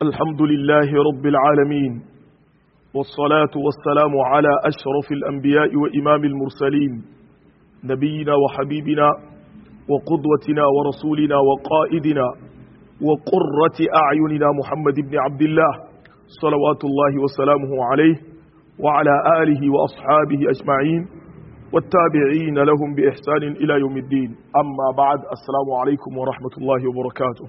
الحمد لله رب العالمين والصلاة والسلام على أشرف الأنبياء وإمام المرسلين نبينا وحبيبنا وقدوتنا ورسولنا وقائدنا وقرة أعيننا محمد بن عبد الله صلوات الله وسلامه عليه وعلى آله وأصحابه أجمعين والتابعين لهم بإحسان إلى يوم الدين أما بعد السلام عليكم ورحمة الله وبركاته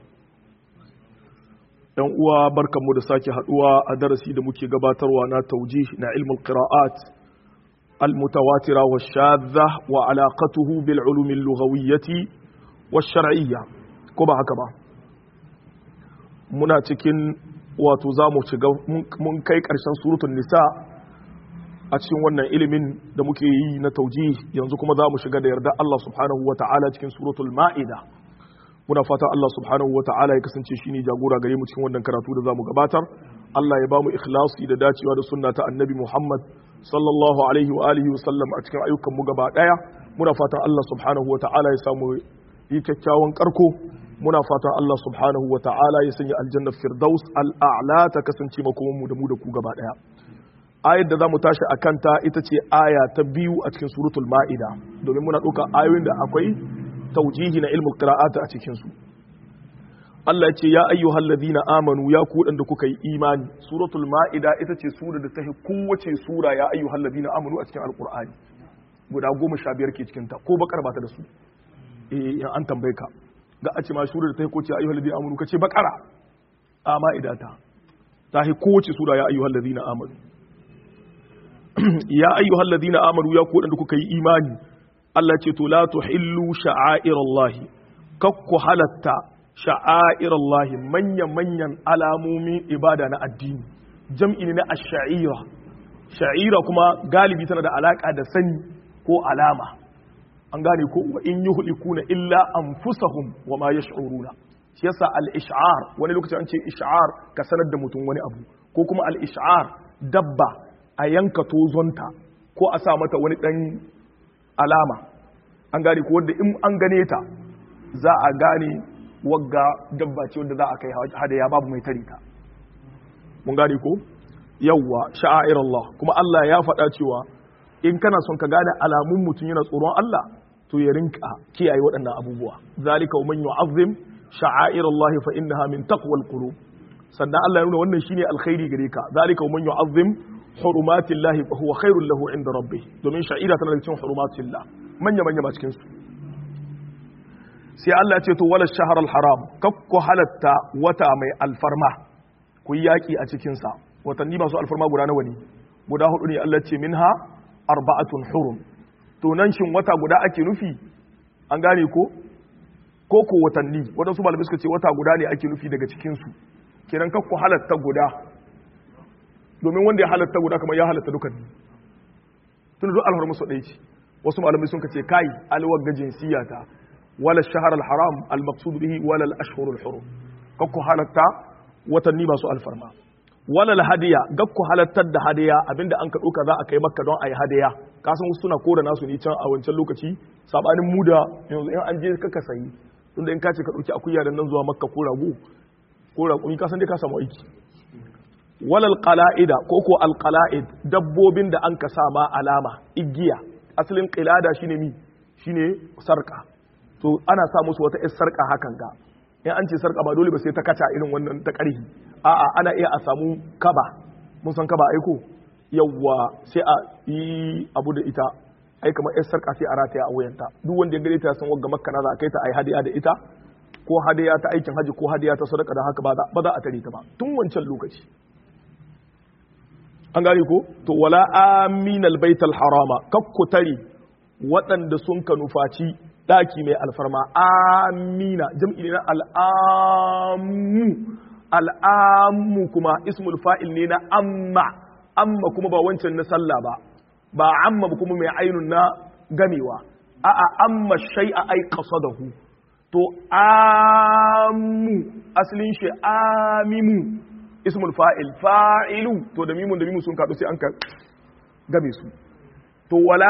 ‘yan uwa barkanmu da sake haduwa a darasi da muke gabatarwa na taujih na ilmul qira'at al-mutawatira wa shadha wa alaqatuhu bil ulumi lughawiyyati wa shar'iyya ko ba haka ba muna cikin wato zamu shiga mun kai karshen suratul nisa a cikin wannan ilimin da muke yi na taujih yanzu kuma zamu shiga da yarda Allah subhanahu wa ta'ala cikin suratul ma'ida muna fata Allah subhanahu wata'ala ya kasance shine jagora gare mu cikin wannan karatu da zamu gabatar Allah ya bamu ikhlasi da dacewa da sunna ta annabi Muhammad sallallahu alaihi wa alihi wa sallam a cikin ayyukan mu gaba daya muna fata Allah subhanahu wata'ala ya samu yi kyakkyawan karko muna fata Allah subhanahu wata'ala ya sanya aljanna firdaus al'a'la ta kasance makoman mu da mu da ku gaba daya ayar da zamu tashi akan ta ita ce aya ta biyu a cikin suratul ma'ida domin muna ɗauka ayoyin da akwai taujihi na ilmul qira'ata a cikin su Allah ya ce ya ayyuhal ladina amanu ya ku da kuka yi imani suratul maida ita ce sura da ta kowace sura ya ayyuhal ladina amanu a cikin alqur'ani guda goma sha biyar ke cikin ta ko bakar ba ta da su eh in an tambaye ka ga a ce ma sura da ta kowace ayyuhal ladina amanu kace bakara a maida ta ta kowace sura ya ayyuhal ladina amanu ya ayyuhal ladina amanu ya ku da kuka yi imani Allah ce to la tuhillu sha'airallahi kakku halatta sha'airallahi manyan manyan alamomin ibada na addini jam'i ne na ash-sha'ira sha'ira kuma galibi tana da alaka da sani ko alama an gane ko wa in yuhlikuna illa anfusahum wa ma yash'uruna shi yasa al-ish'ar wani lokaci an ce ish'ar ka sanar da mutum wani abu ko kuma al-ish'ar dabba a yanka tozonta ko a sa mata wani dan alama an gane ko wadda in an gane ta za a gane wagga dabba ce wadda za a kai hadaya babu mai tare ta mun gane ko yawwa sha'air Allah kuma Allah ya faɗa cewa in kana son ka gane alamun mutum yana tsoron Allah to ya rinka kiyaye waɗannan abubuwa zalika man yu'azzim sha'air Allah fa innaha min taqwal qulub sannan Allah ya nuna wannan shine alkhairi gare ka zalika man yu'azzim hurumatillahi fa huwa khairul lahu inda rabbih domin sha'ira tana da cikin hurumatillah manya manya ba cikin su sai Allah ya ce to wala shahar haram kakku halatta wata mai alfarma ku yaki a cikin sa watanni masu alfarma guda nawa ne guda hudu ne Allah ce minha arba'atun hurum to nan shin wata guda ake nufi an gane ko ko ko watanni wadansu malamai suka ce wata guda ne ake nufi daga cikin su kenan kakku halatta guda domin wanda ya halatta guda kamar ya halatta dukan tun duk alhar musu ɗaya ce wasu malamai sun kace kai alwar ga jinsiya ta wala shahar haram al-maqsud bihi wala al-ashhur al-hurum kakku halatta watanni masu alfarma wala al-hadiya gakku halattar da hadiya abinda an ka ɗauka za a kai makka don a yi hadiya kasan wasu suna kora nasu ne can a wancan lokaci sabanin mu da yanzu in an je kaka sayi tunda in ka ce ka ɗauki akuya da nan zuwa makka ko rago ko raƙumi kasan dai ka samu aiki walal qala'ida ko ko alqala'id dabbobin da an ka sa ma alama igiya asalin qilada shine mi shine sarka to ana sa musu wata yar sarka hakan ga in an ce sarka ba dole ba sai ta kaca irin wannan ta ƙarhi a'a ana iya a samu kaba mun san kaba aiko yawwa sai a yi abu da ita ai kamar yar sarka sai a rataya a wuyanta duk wanda ya gare ta san wagga makka na za a kai ta ai hadiya da ita ko hadiya ta aikin haji ko hadiya ta sadaka da haka ba za a tare ta ba tun wancan lokaci an gane ko to wala aminal baital harama kakku tare waɗanda sun ka nufaci ɗaki mai alfarma amina jam'i ne na al'amu al'amu kuma ismul fa'il ne na amma amma kuma ba wancan na sallah ba ba amma kuma mai ainun na gamewa a'a amma shay'a ai qasadahu to amu asalin shi amimu ismul fa'il fa'ilu to da mimun da mimun sun kaɗu sai an ka game su to wala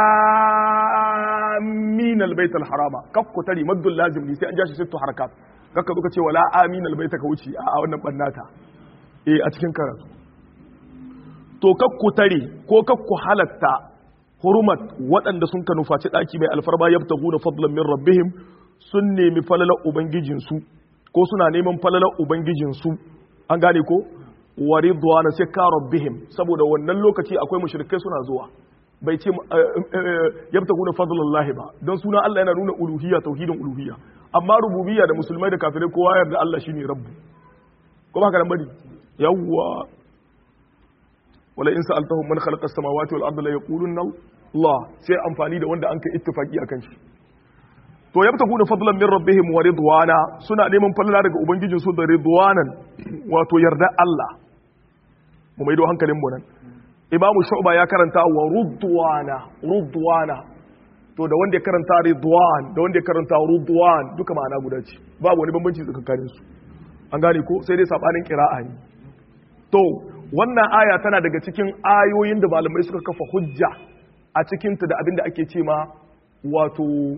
amin albayt alharama kakku tari maddul lazim ne sai an jashi sittu harakat kakka duka ce wala amin albayt ka wuce a wannan bannata eh a cikin karatu to kakku tare ko kakku halatta hurumat waɗanda sun ka nufaci ɗaki mai alfarma yabtaguna fadlan min rabbihim sun nemi falalar ubangijinsu ko suna neman falalar ubangijinsu an gane ko wa ridwana sai ka rabbihim saboda wannan lokaci akwai mushrikai suna zuwa bai ce yabtaguna fadlallahi ba don suna Allah yana nuna uluhiyya tauhidin uluhiyya amma rububiyya da musulmai da kafirai kowa yarda Allah shine rabbu ko ba haka nan bane yawwa wala in sa'altahum man khalaqa as-samawati wal arda la yaqulunna Allah sai amfani da wanda an kai ittifaki akan shi to yabtaguna fadlan min rabbihim wa ridwana suna neman falala daga ubangijin su da ridwanan wato yarda Allah mu maido hankalin mu nan imamu shu'ba ya karanta wa rudwana rudwana to da wanda ya karanta ridwan da wanda ya karanta rudwan duka ma'ana guda ce babu wani bambanci tsakanin su an gane ko sai dai sabanin qira'a ne to wannan aya tana daga cikin ayoyin da malamai suka kafa hujja a cikinta da abinda ake ce ma wato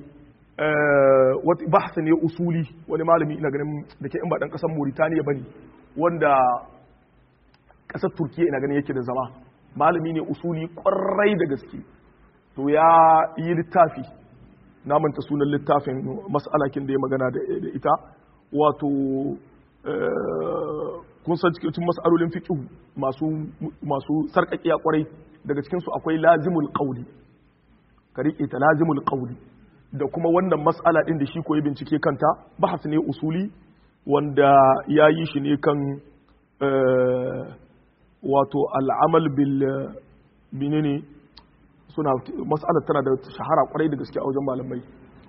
bahsa ne usuli wani malami ina ganin da ke in ba dan kasar Mauritania bane wanda kasar Turkiya ina ganin yake da zama malami ne usuli kwarai da gaske to ya yi littafi na manta sunan littafin mas'alakin da ya magana da ita wato kun san cikin mas'alolin fiqh masu masu sarkakiya kwarai daga cikin su akwai lazimul qawli ka rike ta lazimul qawli da kuma wannan mas'ala din da shi koyi bincike kanta bahas ne usuli wanda ya yi shi ne kan wato al'amal bil menene suna mas'alar tana da shahara kwarai da gaske a wajen malamai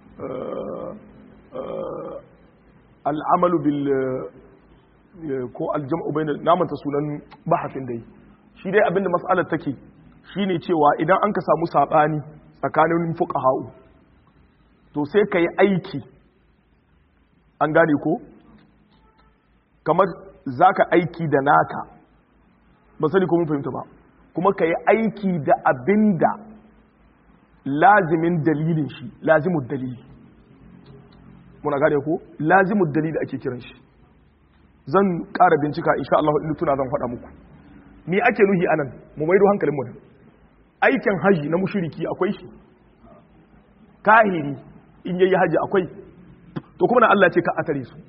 al'amalu bil ko aljam'u bayna namanta sunan bahasin dai shi dai abinda mas'alar take shine cewa idan an ka samu sabani tsakanin fuqaha'u to sai ka yi aiki an gane ko kamar zaka aiki da naka ba sani ko mun fahimta ba kuma ka yi aiki da abinda lazimin dalilin shi lazimud dalili muna gane ko lazimud dalili ake kiran shi zan ƙara bincika insha Allah in tuna zan faɗa muku ni ake nuhi anan mu maido hankalin mu aikin haji na mushriki akwai shi kahiri in yayi haji akwai to kuma na Allah ce ka atare su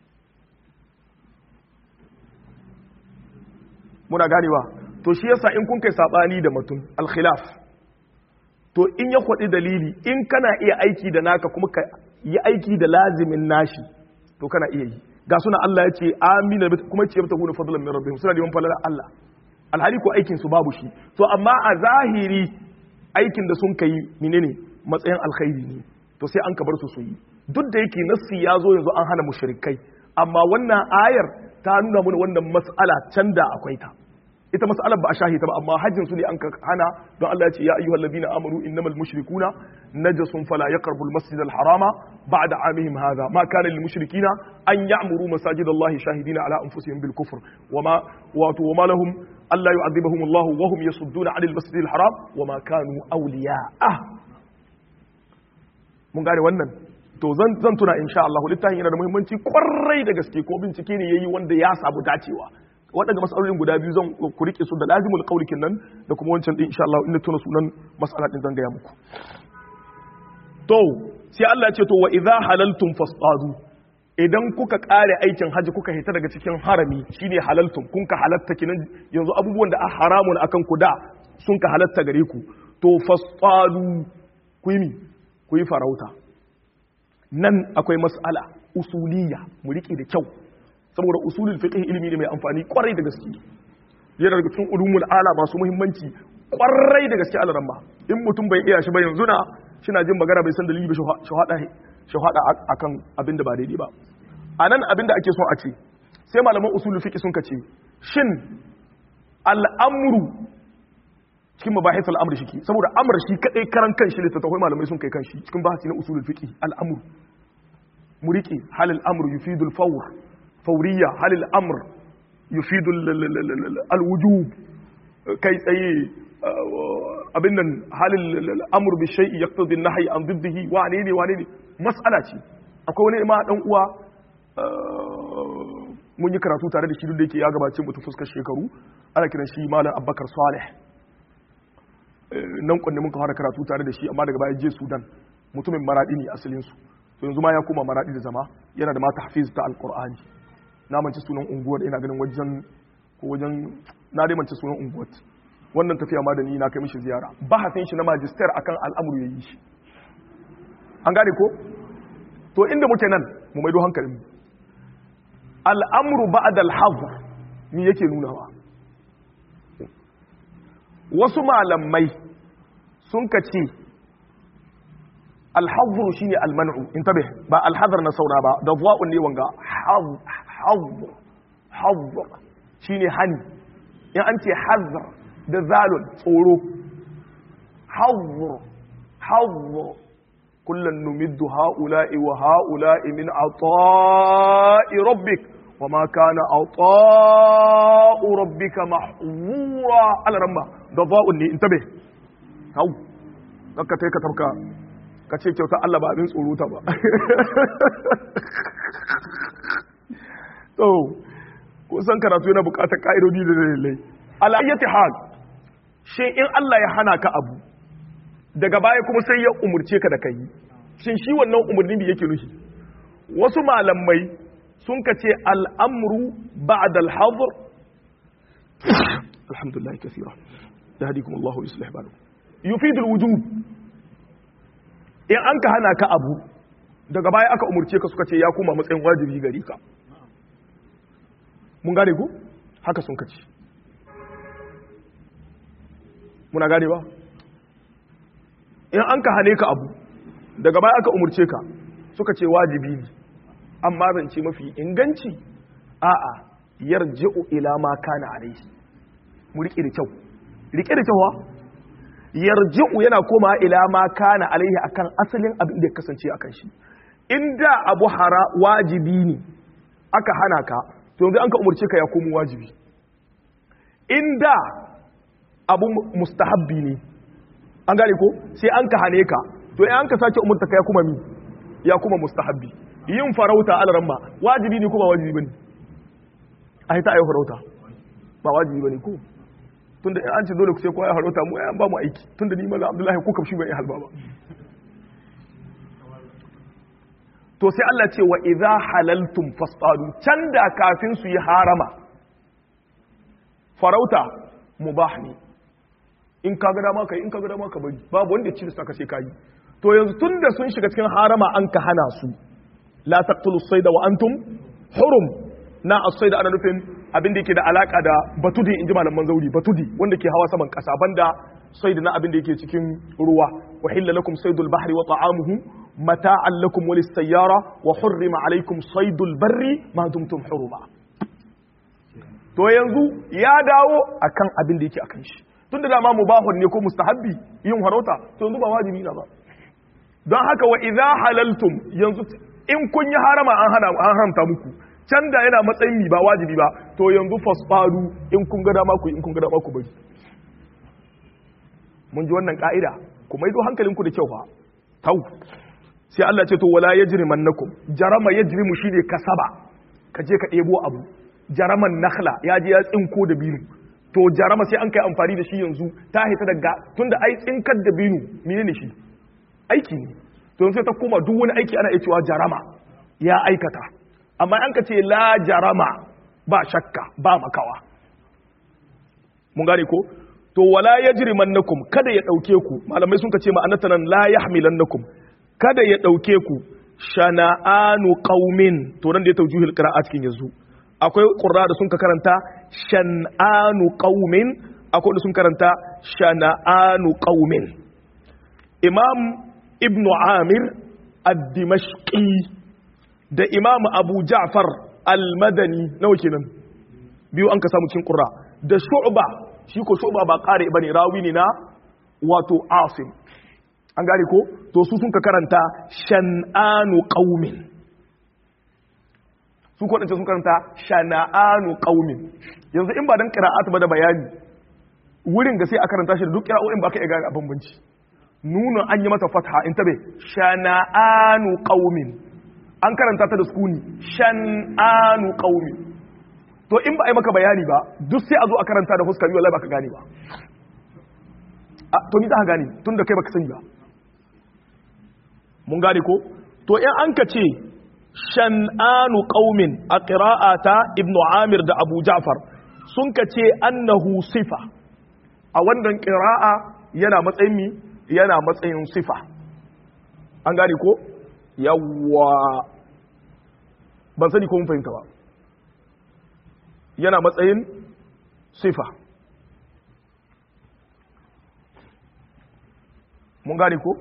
muna ganewa to shi yasa in kun kai sabani da mutum al-khilaf to in ya kwadi dalili in kana iya aiki da naka kuma ka yi aiki da lazimin nashi to kana iya yi ga suna Allah ya ce amina kuma ce ta guna fadlan min rabbihim suna neman falalar Allah alhali ko aikin su babu shi to amma a zahiri aikin da sun kai menene matsayin alkhairi ne to sai an kabar su su yi duk da yake nassi ya zo yanzu an hana mushrikai amma wannan ayar ta nuna mana wannan mas'ala can da akwai ta ita mas'alar ba a shahita ba amma hajjin su ne an hana don Allah ya ce ya ayyuhal ladina amanu innamal mushrikuna najasun fala yaqrabu al masjid al harama ba'da amihim hadha ma kana lil mushrikina an ya'muru masajid Allah shahidina ala anfusihim bil kufr wama wato wama lahum alla yu'adhibuhum Allah wa hum yasudduna 'anil masjid al haram wama kanu awliya'a mun gane wannan to zan zan tuna insha Allah littafin yana da muhimmanci kwarai da gaske ko bincike ne yayi wanda ya sabu dacewa waɗanda matsalolin guda biyu zan ku rike su da lazimul qaulikin nan da kuma wancan din insha Allah inda tuna sunan mas'ala din zan gaya muku to sai Allah ya ce to wa idza halaltum fasadu idan kuka kare aikin haji kuka hita daga cikin harami shine halaltum kun ka halatta kinan yanzu abubuwan da a haramun akan ku da sun ka halatta gare ku to fasadu ku yi ku yi farauta nan akwai mas'ala usuliyya mu rike da kyau saboda usulul fiqh ilimi ne mai amfani kwarai da gaske yana daga cikin ulumul ala masu muhimmanci kwarai da gaske alaran ba in mutum bai iya shi ba yanzu na shina jin magana bai san dalili ba shahada shahada akan abin da ba daidai ba anan abin da ake so a ce sai malaman usulul fiqh sun kace shin al'amru cikin mabahis al'amr shi saboda amr shi kadai karan kanshi littattafai malamai sun kai kanshi cikin bahasi na usulul fiqh al'amr mu rike hal al'amr yufidu al-fawr فورية هل الأمر يفيد الوجوب كي تأي أبنا هل الأمر بالشيء يقتضي النهي عن ضده وعنيني وعنيني مسألة أكون ما أنقوى mun yi karatu tare da shi duk da yake ya gabace mutu fuskar shekaru ana kiran shi malam Abubakar Saleh nan kunne mun fara karatu tare da shi amma daga baya je Sudan mutumin maradi ne asalin su to yanzu ma ya koma maradi da zama yana da ma tahfiz ta alqur'ani na mance sunan unguwar ina ganin wajen ko wajen na dai mance sunan unguwar wannan tafiya ma da ni na kai mishi ziyara bahasin shi na magister akan al'amuru yayi shi an gane ko to inda muke nan mu maido hankalin mu al'amru ba'da al-hazr me yake nunawa wasu malamai sun kace al-hazr shine al-man'u intabe ba al-hazr na sauna ba da zuwa'un ne wanga hazr hazr shine hani in an ce hazr da zalun tsoro hazr hazr kullun numiddu ha'ula'i wa ha'ula'i min ata'i rabbik wa ma kana ata'u rabbika mahzura al-ramma da za'un ne intabe hau kaka tai ka tabka ka ce kyauta Allah ba abin tsoro ta ba to kusan karatu yana bukatar ka'idodi da dalilai alayyati hal shi in Allah ya hana ka abu daga baya kuma sai ya umurce ka da kai shin shi wannan umurni da yake nufi wasu malamai sun ka ce al'amru ba'da al-hadr alhamdulillah kathira yahdikum Allah wa yuslih balakum yufid al-wujub in an ka hana ka abu daga baya aka umurce ka suka ce ya kuma matsayin wajibi gari ka mun gane ku haka sun kaci muna gane ba in an ka hane ka abu daga baya aka umurce ka suka ce wajibi ne amma zance mafi inganci a'a yarji'u ila ma kana alaihi mu rike da kyau rike da kyau yarji'u yana koma ila ma kana alaihi akan asalin abin da ya kasance akan shi inda abu hara wajibi ne aka hana ka to yanzu an ka umarce ka ya komo wajibi inda abu mustahabbi ne an gane ko sai an ka hane ka to in an ka sake umarta ka ya kuma mi ya kuma mustahabbi yin farauta alaramma wajibi ne ko ba wajibi bane a ta ayi farauta ba wajibi bane ko tunda an ce dole ku sai kowa ya farauta mu an ba mu aiki tunda ni mallam abdullahi ko kamshi bai halba ba to sai Allah ce wa idza halaltum fasadu can da kafin su yi harama farauta mubah ne in ka ga dama kai in ka ga dama ka bari babu wanda ci saka sai kai to yanzu tunda sun shiga cikin harama an ka hana su la taqtulu sayda wa antum hurum na as-sayda ana nufin abin da yake da alaka da batudi inji malaman zauri batudi wanda ke hawa saman kasa banda sayda na abin da yake cikin ruwa wa hilla lakum saydul bahri wa ta'amuhu mata'an lakum wa lis-sayyara wa hurrima alaykum saydul barri ma dumtum huruma to yanzu ya dawo akan abin da yake akan shi tunda da ma mubahun ne ko mustahabbi yin harauta to yanzu ba wajibi na ba don haka wa idza halaltum yanzu in kun yi harama an hana an haramta muku can da yana matsayin mi ba wajibi ba to yanzu fasfaru in kun ga dama ku in kun ga dama ku bari mun ji wannan ka'ida ku maido hankalinku da kyau fa tau sai Allah ce to wala yajrimannakum jarama yajrimu shine kasaba ka je ka ɗebo abu jaraman nakhla ya je ya tsinko da binu to jarama sai an kai amfani da shi yanzu ta hita daga tunda ai tsinkar da binu menene shi aiki ne to yanzu sai ta koma duk wani aiki ana iya cewa jarama ya aikata amma an ka ce la jarama ba shakka ba makawa mun gane ko to wala yajrimannakum kada ya dauke ku malamai sun ka ce ma'anata nan la yahmilannakum kada ya dauke ku shana'anu qaumin to nan da ya taujuhil qira'a cikin yanzu akwai qurra da sun ka karanta shan'anu qaumin akwai da sun karanta shana'anu qaumin imam ibn amir ad-dimashqi da imam abu ja'far al-madani nawa kenan biyu an ka samu cikin qurra da shu'ba shi ko shu'ba ba qari bane rawi ne na wato asim an gane ko to su sun ka karanta shan'anu qaumin su ko sun karanta shana'anu qaumin yanzu in ba dan qira'at ba da bayani wurin ga sai a karanta shi da duk qira'o'in ba ka iya gane a bambanci nuna an yi mata fatha in tabe shana'anu qaumin an karanta ta da sukuni shan'anu qaumin to in ba a yi maka bayani ba duk sai a zo a karanta da fuska biyu wallahi baka gane ba to ni za ka gane tun da kai baka sani ba mun gane ko to in an ka ce shan'anu qaumin a qira'ata ibnu amir da abu ja'far sun ka ce annahu sifa a wannan qira'a yana matsayin mi yana matsayin sifa an gane ko yawwa ban sani ko mun fahimta ba yana matsayin sifa mun gane ko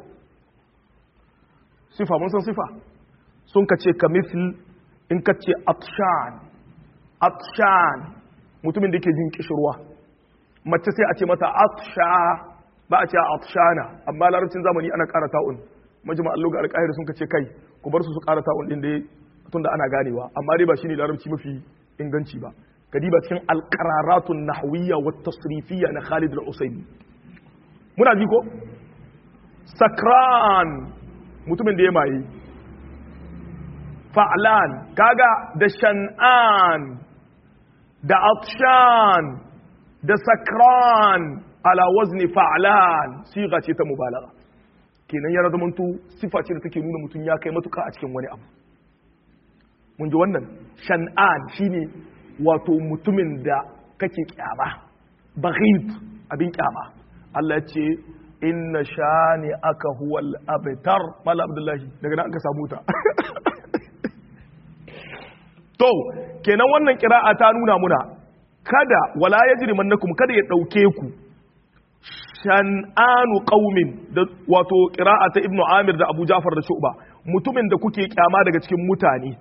sifa mun san sifa sun ka ce kamithil in ka ce atshan atshan mutumin da ke jin kishirwa mace sai a ce mata atsha ba a ce atshana amma larabcin zamani ana ƙara ta'un majma allo ga alƙahir sun ka ce kai ku bar su su ƙara ta'un din da tunda ana ganewa amma dai ba shine larabci mafi inganci ba kadiba cikin alqararatun nahwiyya wa tasrifiyya na Khalid al-Usaymi muna ji ko sakran mutumin da ya maye fa'lan kaga da shan'an da atshan da sakran ala wazni fa'lan siga ce ta mubalagha kenan ya zamanto sifa ce da take nuna mutum ya kai matuka a cikin wani abu mun ji wannan shan'an shine wato mutumin da kake kyama baghid abin kyama Allah ya ce inna shani aka huwal abtar mala abdullahi daga nan aka samu ta to kenan wannan kira'a ta nuna muna kada wala yajrimannakum kada ya dauke ku shan'anu qaumin da wato qira'a ta ibnu amir da abu jafar da shu'ba mutumin da kuke kyama daga cikin mutane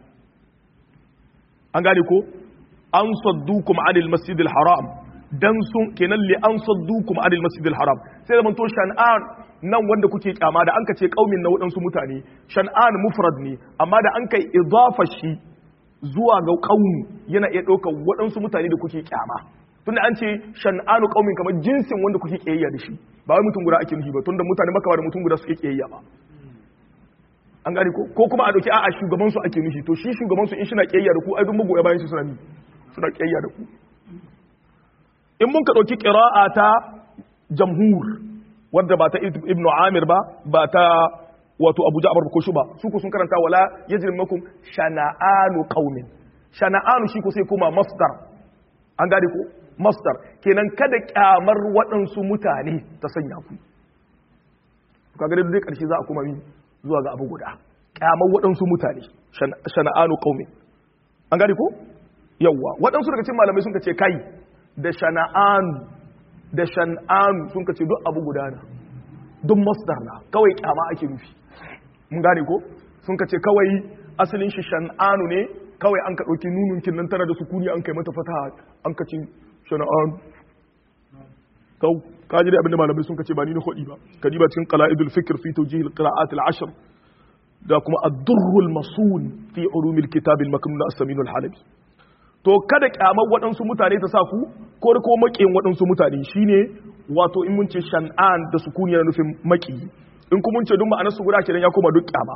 an gane ko an saddukum anil masjidil haram dan sun kenan li an saddukum anil masjidil haram sai da to shan'an nan wanda kuke kyama da an ka ce qaumin na wadansu mutane shan'an mufrad ne amma da an kai idafa shi zuwa ga qaumi yana iya ɗaukar waɗansu mutane da kuke kyama tunda an ce shan'anu qaumin kamar jinsin wanda kuke kiyayya da shi ba wai mutum guda ake nufi ba tunda mutane maka da mutum guda suke kiyayya ba an gane ko ko kuma a dauki a'a shugaban su ake nufi to shi shugaban su in shi na kiyayya da ku ai duk magoya bayan shi suna ni suna kiyayya da ku in mun ka dauki qira'a ta jamhur wanda ba ta ibnu amir ba ba ta wato abu ja'far ko shuba su ku sun karanta wala yajrimakum shana'anu qaumin shana'anu shi ko sai kuma masdar an gane ko masdar kenan kada kyamar waɗansu mutane ta sanya ku kaga da duk ƙarshe za a kuma yi zuwa ga abu guda kyamar waɗansu mutane shana'anu qaumi an gane ko yawwa waɗansu daga cikin malamai sun ce kai da shana'anu da shan'anu sun ce duk abu guda na duk masdar na kawai kyama ake nufi mun gane ko sun ce kawai asalin shi shan'anu ne kawai an ka ɗauki nununkin nan tana da sukuni an kai mata fata an ka ce shana'an kau ka ji da abinda malamai sun kace ba ni na hudi ba ka ba cikin qala'idul fikr fi tawjih al-qira'at al-ashr da kuma ad-durr al-masun fi ulum al-kitab al-maknun as-samin al-halabi to kada kyamar waɗansu mutane ta sa ku ko da ko makiyin waɗansu mutane shine wato in mun ce shan'an da sukuni yana nufin maki in kuma mun ce duk ma'anar su guda kenan ya koma duk kyama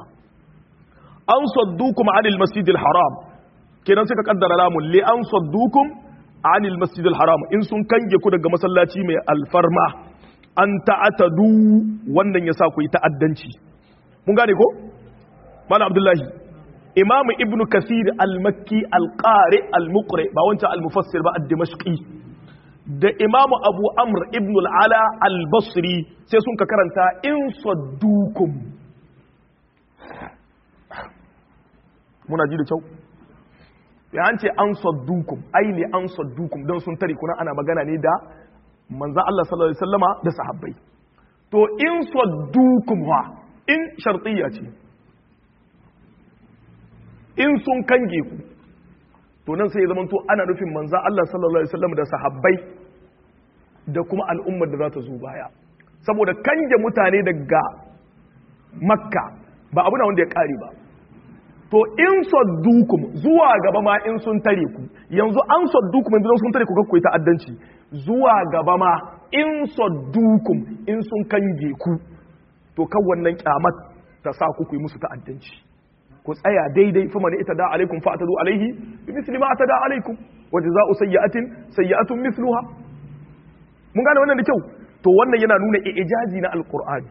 an saddukum anil masjidil haram kenan suka kaddara lamun li an saddukum anil masjidil haram in sun kange ku daga masallaci mai alfarma an ta'atadu wannan yasa ku yi ta'addanci mun gane ko malam abdullahi imam ibn kasir al-makki al-qari al-muqri ba wancan al-mufassir ba ad-dimashqi da imam abu amr ibn al-ala al-basri sai sun ka karanta in saddukum muna ji da kyau ya an ce an saddukum ai ne an saddukum don sun tare kuna ana magana ne da manzan Allah sallallahu alaihi wasallama da sahabbai to in saddukum wa in shartiyya ce in sun kange ku to nan sai ya zama to ana nufin manzan Allah sallallahu alaihi wasallam da sahabbai da kuma al'ummar da za ta zo baya saboda kange mutane daga makka ba abu na wanda ya kare ba to in saddukum zuwa gaba ma in sun tare ku yanzu an saddukum yanzu sun tare ku kakku ta'addanci zuwa gaba ma in saddukum in sun kange ku to kan wannan kyamat ta sa ku ku yi musu ta'addanci ku tsaya daidai fa man ita da alaikum fa atadu alaihi bi misli ma atada alaikum wa jazaa'u sayyi'atin sayyi'atun mithluha mun gane wannan da kyau to wannan yana nuna ijazi na alqur'ani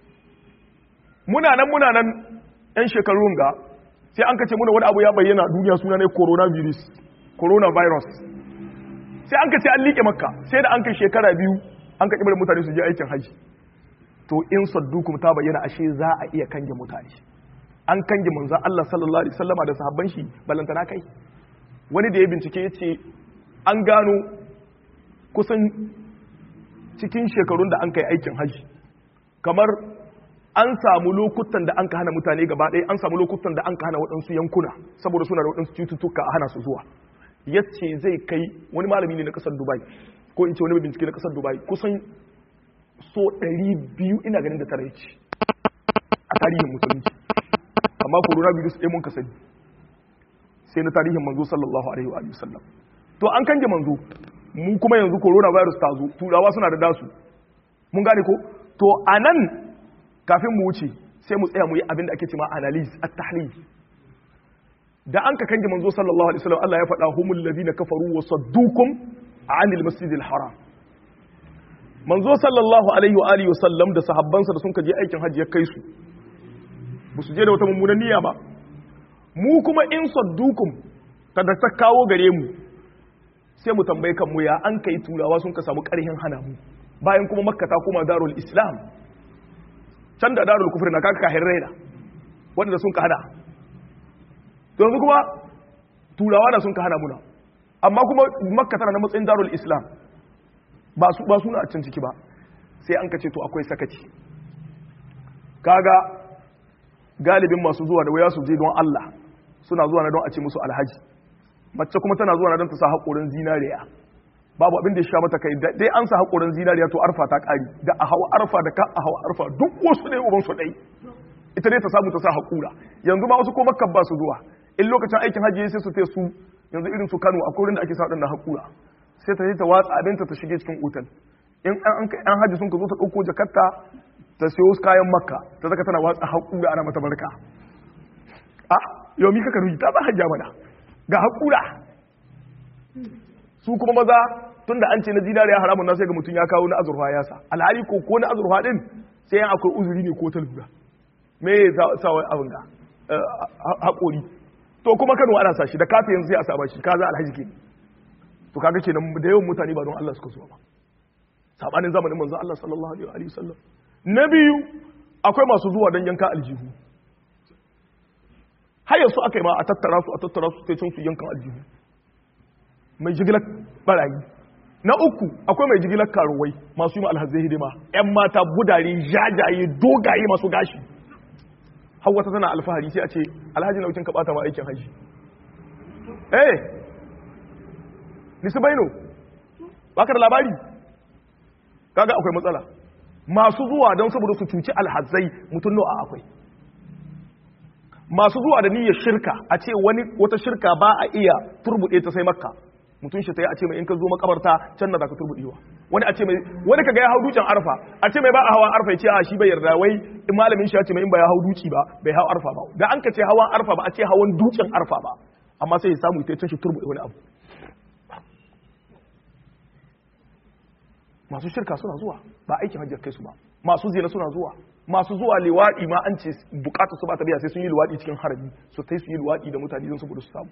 muna nan muna nan yan shekarun ga sai an kace muna wani abu ya bayyana duniya suna ne coronavirus coronavirus sai an kace an liƙe makka sai da an kai shekara biyu an ka kibar mutane su je aikin haji to in saddukum ta bayyana ashe za a iya kange mutane an kange manzon Allah sallallahu alaihi wasallama da sahabban shi balantana kai wani da ya bincike ya ce an gano kusan cikin shekarun da an kai aikin haji kamar an samu lokutan da an ka hana mutane gaba ɗaya an samu lokutan da an ka hana waɗansu yankuna saboda suna da waɗansu cututtuka a hana su zuwa yace zai kai wani malami ne na ƙasar dubai ko in ce wani bincike na ƙasar dubai kusan so 200 ina ganin da tare ce a tarihin musulunci amma coronavirus ɗaya mun ka sani sai na tarihin manzo sallallahu alaihi wa sallam to an kange manzo mu kuma yanzu coronavirus ta zo turawa suna da dasu mun gane ko to anan kafin mu wuce sai mu tsaya mu yi abin da ake cewa analysis at-tahlil da an ka kange manzo sallallahu alaihi wasallam Allah ya faɗa humul ladina kafaru wa saddukum anil masjidil haram manzo sallallahu alaihi wa alihi wasallam da sahabbansa da sun ka je aikin hajji ya kai su ba su je da wata mummunan niyya ba mu kuma in saddukum kada ta kawo gare mu sai mu tambaye kan mu ya an kai turawa sun ka samu karhin hana mu bayan kuma makka ta koma darul islam can da darul kufri na kaka kahin raina wanda sun ka hana to yanzu kuma turawa da sun ka hana muna amma kuma makka tana na matsayin darul islam ba su ba suna a can ciki ba sai an ka ce to akwai sakaci kaga galibin masu zuwa da waya su je don Allah suna zuwa na don a ce musu alhaji mace kuma tana zuwa na don ta sa haƙorin zinariya babu abin da ya sha mata kai dai an sa haƙorin zinariya to arfa ta ƙari da a hawa arfa da ka a hawa arfa duk wasu ne uban su ɗai ita ne ta samu ta sa haƙura yanzu ma wasu ko makka ba su zuwa in lokacin aikin hajji sai su te su yanzu irin su Kano akwai wurin da ake sa ɗan haƙura sai ta je ta watsa abinta ta shige cikin otal in an hajji sun ka zo ta ɗauko jakarta ta siyo kayan makka ta zaka tana watsa haƙura ana mata barka a yau mi kaka ruji ta ba hajja mana ga haƙura su kuma maza tunda an ce na zinariya haramun na sai ga mutum ya kawo na azurfa ya sa alhali ko ko na azurfa din sai yan akwai uzuri ne ko ta lura me ya sa wani abin ga haƙori to kuma kano ana sa shi da kafa yanzu sai a saba shi kaza alhaji ke to kaga kenan da yawan mutane ba don Allah suka zo ba sabanin zamanin manzo Allah sallallahu alaihi wa sallam na biyu akwai masu zuwa don yanka aljihu har yanzu aka yi ma a tattara su a tattara su sai can su yankan aljihu mai jigilar barayi na uku akwai mai jigilar karuwai masu yi ma alhazai hidima yan mata budare jajaye dogaye masu gashi har wata tana alfahari sai a ce alhaji nautin ka bata ma aikin haji eh nisi baino baka da labari kaga akwai matsala masu zuwa don saboda su cuci alhazai mutum nawa akwai masu zuwa da niyyar shirka a ce wani wata shirka ba a iya turbuɗe ta sai makka mutum shi ta yi a ce mai in ka zo makabarta can na za ka turbuɗewa wani a ce mai wani ka ga ya hau dutsen arfa a ce mai ba a hawa arfa ya ce a shi bai yarda wai in malamin shi ya ce mai in ba ya hau duci ba bai hau arfa ba da an ka ce hawan arfa ba a ce hawan dutsen arfa ba amma sai ya samu ita can shi turbuɗe wani abu masu shirka suna zuwa ba aikin hajjar kai su ba masu zina suna zuwa masu zuwa liwaɗi ma an ce bukata su ba ta biya sai sun yi liwaɗi cikin harami su ta su yi liwaɗi da mutane don saboda su samu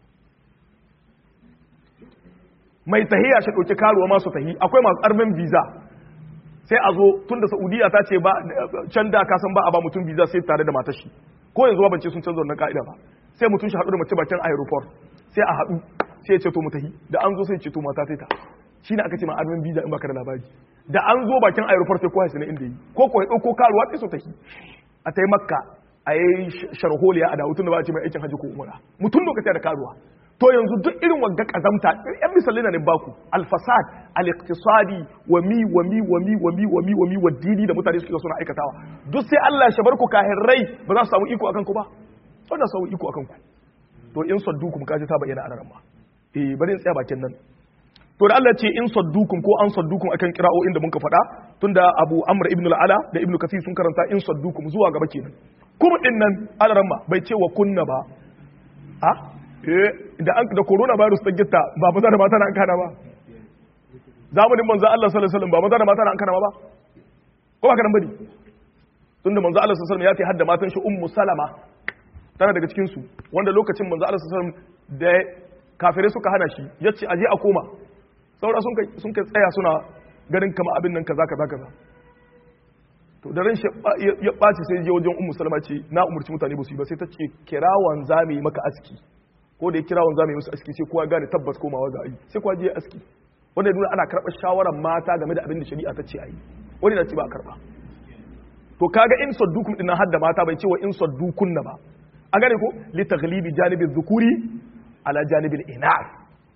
mai tahiya shi ɗauki karuwa masu tahi akwai masu armen visa sai a zo tun da saudiya ta ce ba can da ka san ba a ba mutum visa sai tare da matar shi ko yanzu ba ce sun canza wannan ka'ida ba sai mutum shi haɗu da mace bakin aeroport sai a haɗu sai ya ce to mu tahi da an zo sai ce to mata ta shi ne aka ce ma armen visa in baka da labari da an zo bakin aeroport sai kowa na inda yi ko ko ya ɗauko karuwa sai su tafi a ta yi makka a yi sharholiya a dawo tun da ba a ce mai aikin hajji ko umara mutum lokaci da karuwa to yanzu duk irin wanga kazamta yan misali na ne baku alfasad al-iqtisadi wa mi wa mi wa mi wa mi wa mi wa mi wa dini da mutane suke suna aikatawa duk sai Allah ya shabar ku kahirrai ba za su samu iko akan ku ba ba za su samu iko akan ku to in saddukum kaji ta bayyana a nan ma eh bari in tsaya bakin nan to da Allah ce in saddukum ko an saddukum akan kira'o'in da muka faɗa tunda Abu Amr ibn al-Ala da Ibn Kathir sun karanta in saddukum zuwa gaba kenan kuma din nan alaramma bai ce wa kunna ba ha eh da an da corona virus ta gitta ba maza da mata na an kana ba zamanin manzo Allah sallallahu alaihi wasallam ba maza da mata na an kana ba ko ba ka nan bane tunda manzo Allah sallallahu alaihi wasallam ya ce hadda matan shi ummu salama tana daga cikin su wanda lokacin manzo Allah sallallahu alaihi wasallam da kafirai suka hana shi yace aje a koma saura sun kai sun kai tsaya suna ganin kama abin nan kaza kaza kaza to da ran shi ya ɓaci sai je wajen ummu salama ce na umurci mutane ba su yi ba sai ta ce kirawan zame maka aski ko da ya kirawan zame musu aski sai kowa gane tabbas komawa za a yi sai kowa je aski wanda ya nuna ana karɓar shawarar mata game da abin da shari'a ta ce a yi wani na ce ba a karɓa to kaga in saddukum din hadda mata bai ce wa in saddukun na ba an gane ko li taghlibi janibi dhukuri ala janibil inas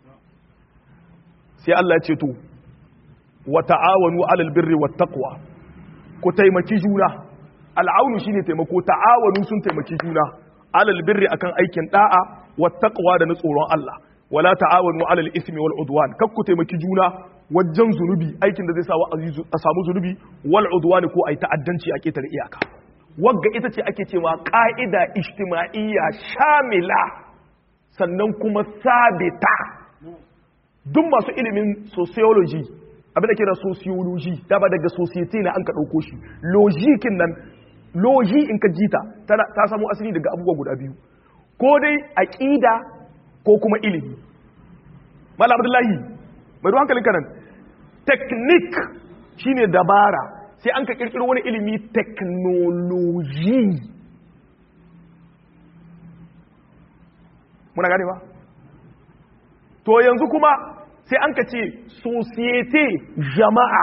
sai Allah ya ce to wa ta'awanu alal birri wat taqwa ku taimaki juna al'aunu shine taimako ta'awanu sun taimaki juna alal birri akan aikin da'a wat taqwa da na tsoron Allah wala ta'awanu alal ismi wal udwan kak ku taimaki juna wajen zunubi aikin da zai sa a samu zunubi wal udwan ko ai ta'addanci a ketare iyaka wagga ita ce ake cewa ka'ida ijtima'iyya shamila sannan kuma sabita duk masu ilimin sociology abin da kira sociology da ba daga society na an ka ɗauko shi logikin nan logi in ka jita ta samu asali daga abubuwa guda biyu ko dai aƙida ko kuma ilimi mala abdullahi mai ruwan hankalin kanan technique shine dabara sai an ka kirkiro wani ilimi technology muna gane ba to yanzu kuma sai an ka ce societe jama'a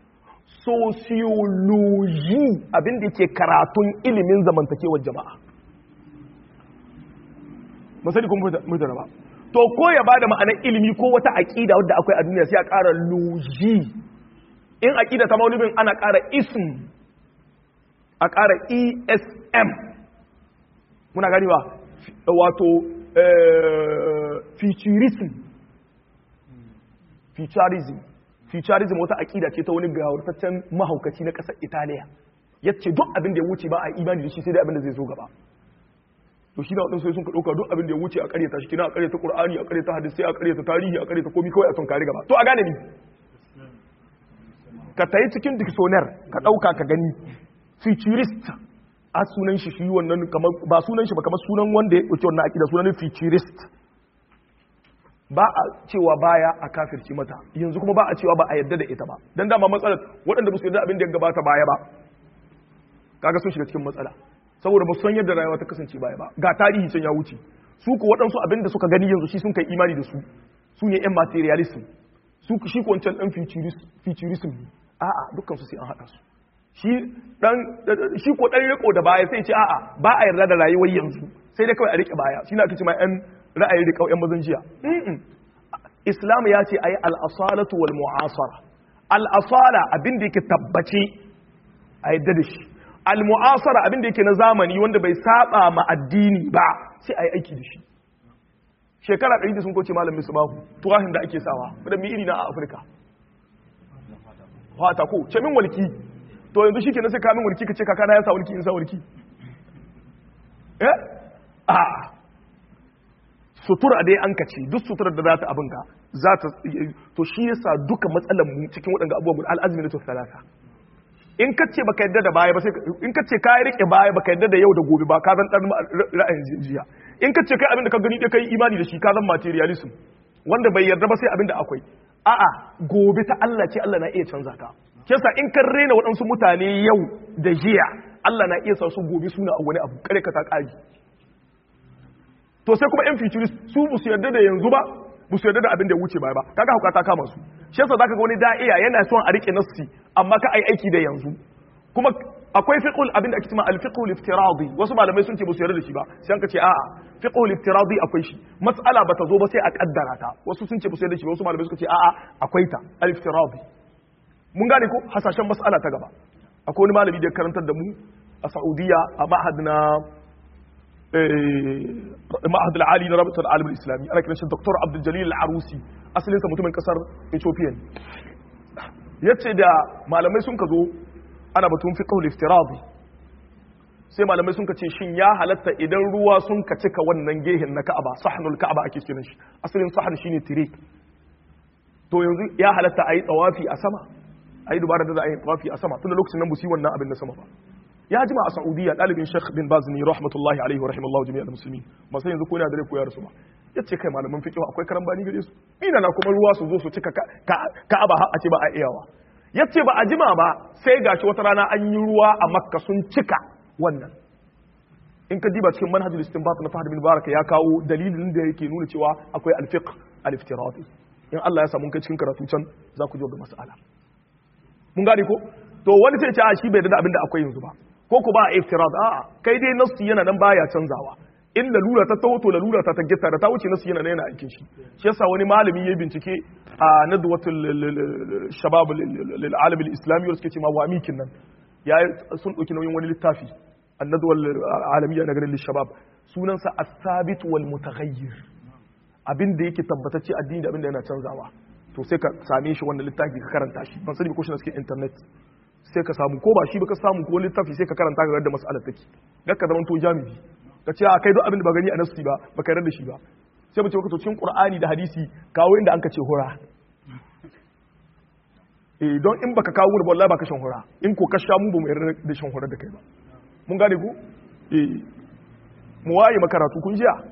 sociology abinda yake karatun ilimin zamantakewar jama'a masani kuma mutane ba to ko ya bada ma'anar ilimi ko wata aƙida wadda akwai a duniya sai a ƙara logi in aƙida ta maulibin ana ƙara ism a ƙara esm muna gani ba wato futurism futurism futurism wata aƙida ce ta wani gawartaccen mahaukaci na ƙasar italiya ya ce duk abin da ya wuce ba a imani da shi sai dai abin da zai zo gaba to shi na waɗansu sai sun ka ɗauka duk abin da ya wuce a ƙaryata shi kina a ƙaryata ƙur'ani a ƙaryata hadisai a ƙaryata tarihi a ƙaryata komi kawai a tunkari gaba to a gane ni ka tayi cikin dictionary ka ɗauka ka gani futurist a sunan shi shi wannan kamar ba sunan shi ba kamar sunan wanda ya ɗauki wannan aƙida sunan futurist ba a cewa baya a kafirci mata yanzu kuma ba a cewa ba a yadda da ita ba dan dama matsalar waɗanda ba su yarda abin da ya gabata baya ba kaga sun shiga cikin matsala saboda ba san yadda rayuwa ta kasance baya ba ga tarihi can ya wuce su ku waɗansu abin da suka gani yanzu shi sun kai imani da su su ne yan materialism su shi ko wancan dan futurism ne a'a dukkan su sai an haɗa su shi dan shi ko dan riko da baya sai ce a'a ba a yarda da rayuwar yanzu sai dai kawai a rike baya shi na ake cewa yan ra'ayin rikau yan mazan jiya islam ya ce ayi al-asalatu wal mu'asara al-asala abin da yake tabbace a yadda da shi al-mu'asara abin da yake na zamani wanda bai saba ma addini ba sai a yi aiki da shi shekara ɗari da sun koce malam misbahu tuwahin da ake sawa da mi iri na a afirka fata ko ce min walki to yanzu shi ke sai kamin walki ka ce kakana ya sa walki in sa walki eh a sutura dai an kace duk suturar da za ta abinka za ta to shi yasa duka matsalar mu cikin waɗanda abubuwan al'azmi na to talata in ka ce baka yadda da baya ba sai in ka ce ka rike baya baka yadda da yau da gobe ba ka zan dan ra'ayin jiya in ka ce kai abin da ka gani dai kai imani da shi ka zan materialism wanda bai yarda ba sai abin da akwai a'a gobe ta Allah ce Allah na iya canza ta kesa in kan rena waɗansu mutane yau da jiya Allah na iya sa su gobe suna a wani abu kare ka ta ƙari to sai kuma yan futurist su bu su yarda da yanzu ba bu su yarda da abin da ya wuce baya ba kaga hauka ta kama su shi yasa zaka ga wani da'iya yana son a rike nassi amma ka ai aiki da yanzu kuma akwai fiqhul abin da ake cewa al-fiqhul iftiradi wasu malamai sun ce ba su yarda da shi ba sai an ka ce a'a fiqhul iftiradi akwai shi mas'ala bata zo ba sai a kaddara ta wasu sun ce ba su yarda da shi wasu malamai suka ce a'a akwai ta al-iftiradi mun gane ko hasashen mas'ala ta gaba akwai wani malami da ya karantar da mu a Saudiya a ma'had na ma'had al-ali na rabatul alim al-islami ana kiran shi Dr. Abdul Jalil al-Arusi asalinsa mutumin kasar Ethiopia yace da malamai sun ka zo ana batun fiqhul iftiradi sai malamai sun ce shin ya halatta idan ruwa sun ka cika wannan gehen na Ka'aba sahnul Ka'aba ake kiran shi asalin sahn shine tire to yanzu ya halatta ayi tawafi a sama ayi dubara da za a yi tawafi a sama tunda lokacin nan busi wannan abin na sama ba ya jima a Saudiya dalibin Sheikh bin Baz ni rahmatullahi alaihi wa rahimallahu jami'al muslimin ba sai yanzu ko yana da rai ko ya rasu ba yace kai malaman fiqh akwai karambani gare su ina na kuma ruwa su zo su cika Ka'aba har a ce ba a iyawa yace ba a jima ba sai gashi wata rana an yi ruwa a Makka sun cika wannan in ka diba cikin manhajul istinbat na Fahd bin Baraka ya kawo dalilin da yake nuna cewa akwai al-fiqh al-iftiradi in Allah ya samu kai cikin karatu can za ku ji ga mas'ala mun gane ko to wani sai ce a shi bai da abin da akwai yanzu ba ko ku ba iftirad a'a kai dai nasu yana nan baya canzawa in lalura ta taho to lalura ta taggata da ta wuce nasu yana nan yana aikin shi shi yasa wani malami ya bincike a nadwatul shabab lil alam al islami wanda suke ce ma wamikin nan ya sun dauki nauyin wani littafi annadwal alamiyya na garin shabab sunansa as-sabit wal mutaghayyir abin da yake tabbatacce addini da abin da yana canzawa to sai ka same shi wannan littafi ka karanta shi ban sani ko shi na cikin internet sai ka samu ko ba shi ba ka samu ko littafi sai ka karanta ga yadda mas'alar take ga ka zama to jami'i ka ce a kai duk abin da ba gani a nasi ba ba ka da shi ba sai mu ce ka to cikin qur'ani da hadisi kawo inda an ka ce hura eh don in baka kawo da wallahi ba ka shan hura in ko ka sha mu ba mu yarda da shan hura da kai ba mun gane ku eh mu waye makaratu kun jiya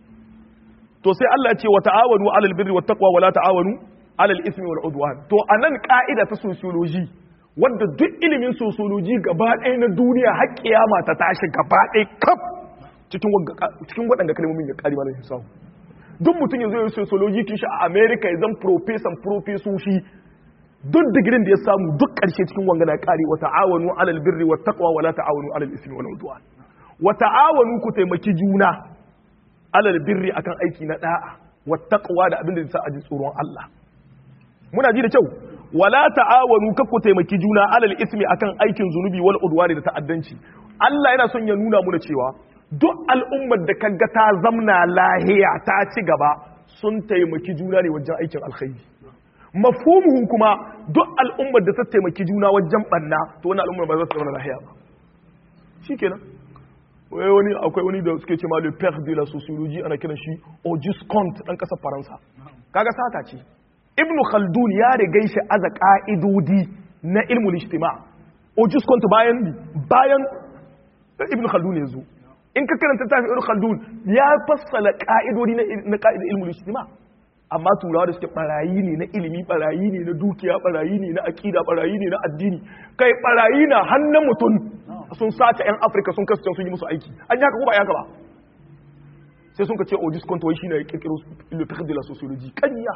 to sai Allah ya ce wa ta'awanu 'alal birri wat taqwa wa la ta'awanu 'alal ismi wal udwan to anan ka'ida ta sociology wanda duk ilimin sociology gaba ɗaya na duniya har kiyama ta tashi gaba ɗaya kaf cikin cikin waɗanda kalmomin ya kari malamin sahu duk mutum yanzu ya sociology kin shi a America ya zan professor professoshi duk digirin da ya samu duk ƙarshe cikin wanga na kari wa ta'awanu 'alal birri wat taqwa wa la ta'awanu 'alal ismi wal udwan wa ta'awanu ku taimaki juna alal birri akan aiki na da'a wa taqwa da abin da zai sa a ji tsoron Allah muna ji da kyau wala ta'awanu ka ku taimaki juna alal ismi akan aikin zunubi wal udwani da ta'addanci Allah yana son ya nuna muna cewa duk al'ummar da kaga ta zamna lahiya ta ci gaba sun taimaki juna ne wajen aikin alkhairi mafhumuhu kuma duk al'ummar da ta taimaki juna wajen banna to wannan al'ummar ba za ta zauna lahiya ba shikenan wai wani akwai wani da suke ce ma le père de la sociologie ana kiran shi Auguste Comte dan kasar Faransa kaga sata ce Ibn Khaldun ya riga shi aza ka'idodi na ilmul ijtima Auguste Comte bayan bayan Ibn Khaldun ya zo in ka karanta tafi Ibn Khaldun ya fassala ka'idodi na na ka'idar ilmul ijtima amma turawa da suke barayi ne na ilimi barayi ne na dukiya barayi ne na akida barayi ne na addini kai barayi na hannun mutum sun sace 'yan afirka sun kasu sun yi musu aiki an yi haka ko ba yaka ba sai sun ka ce odis konto wai shine ya kirkiro le fiqh de la sociologie kanya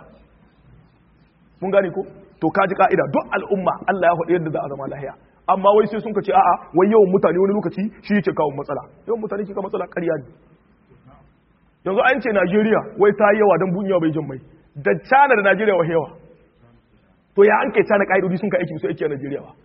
mun gane ko to kaji ka'ida duk al'umma Allah ya faɗi yadda za a zama lahiya amma wai sai sun ka ce a'a wai yawan mutane wani lokaci shi yake kawo matsala yawan mutane ke kawo matsala ƙarya ne yanzu an ce Najeriya wai ta yi yawa don bunyawa bai jin mai da China da Najeriya wa yawa to ya an kai China ka'idodi sun ka aiki su aiki a Najeriya ba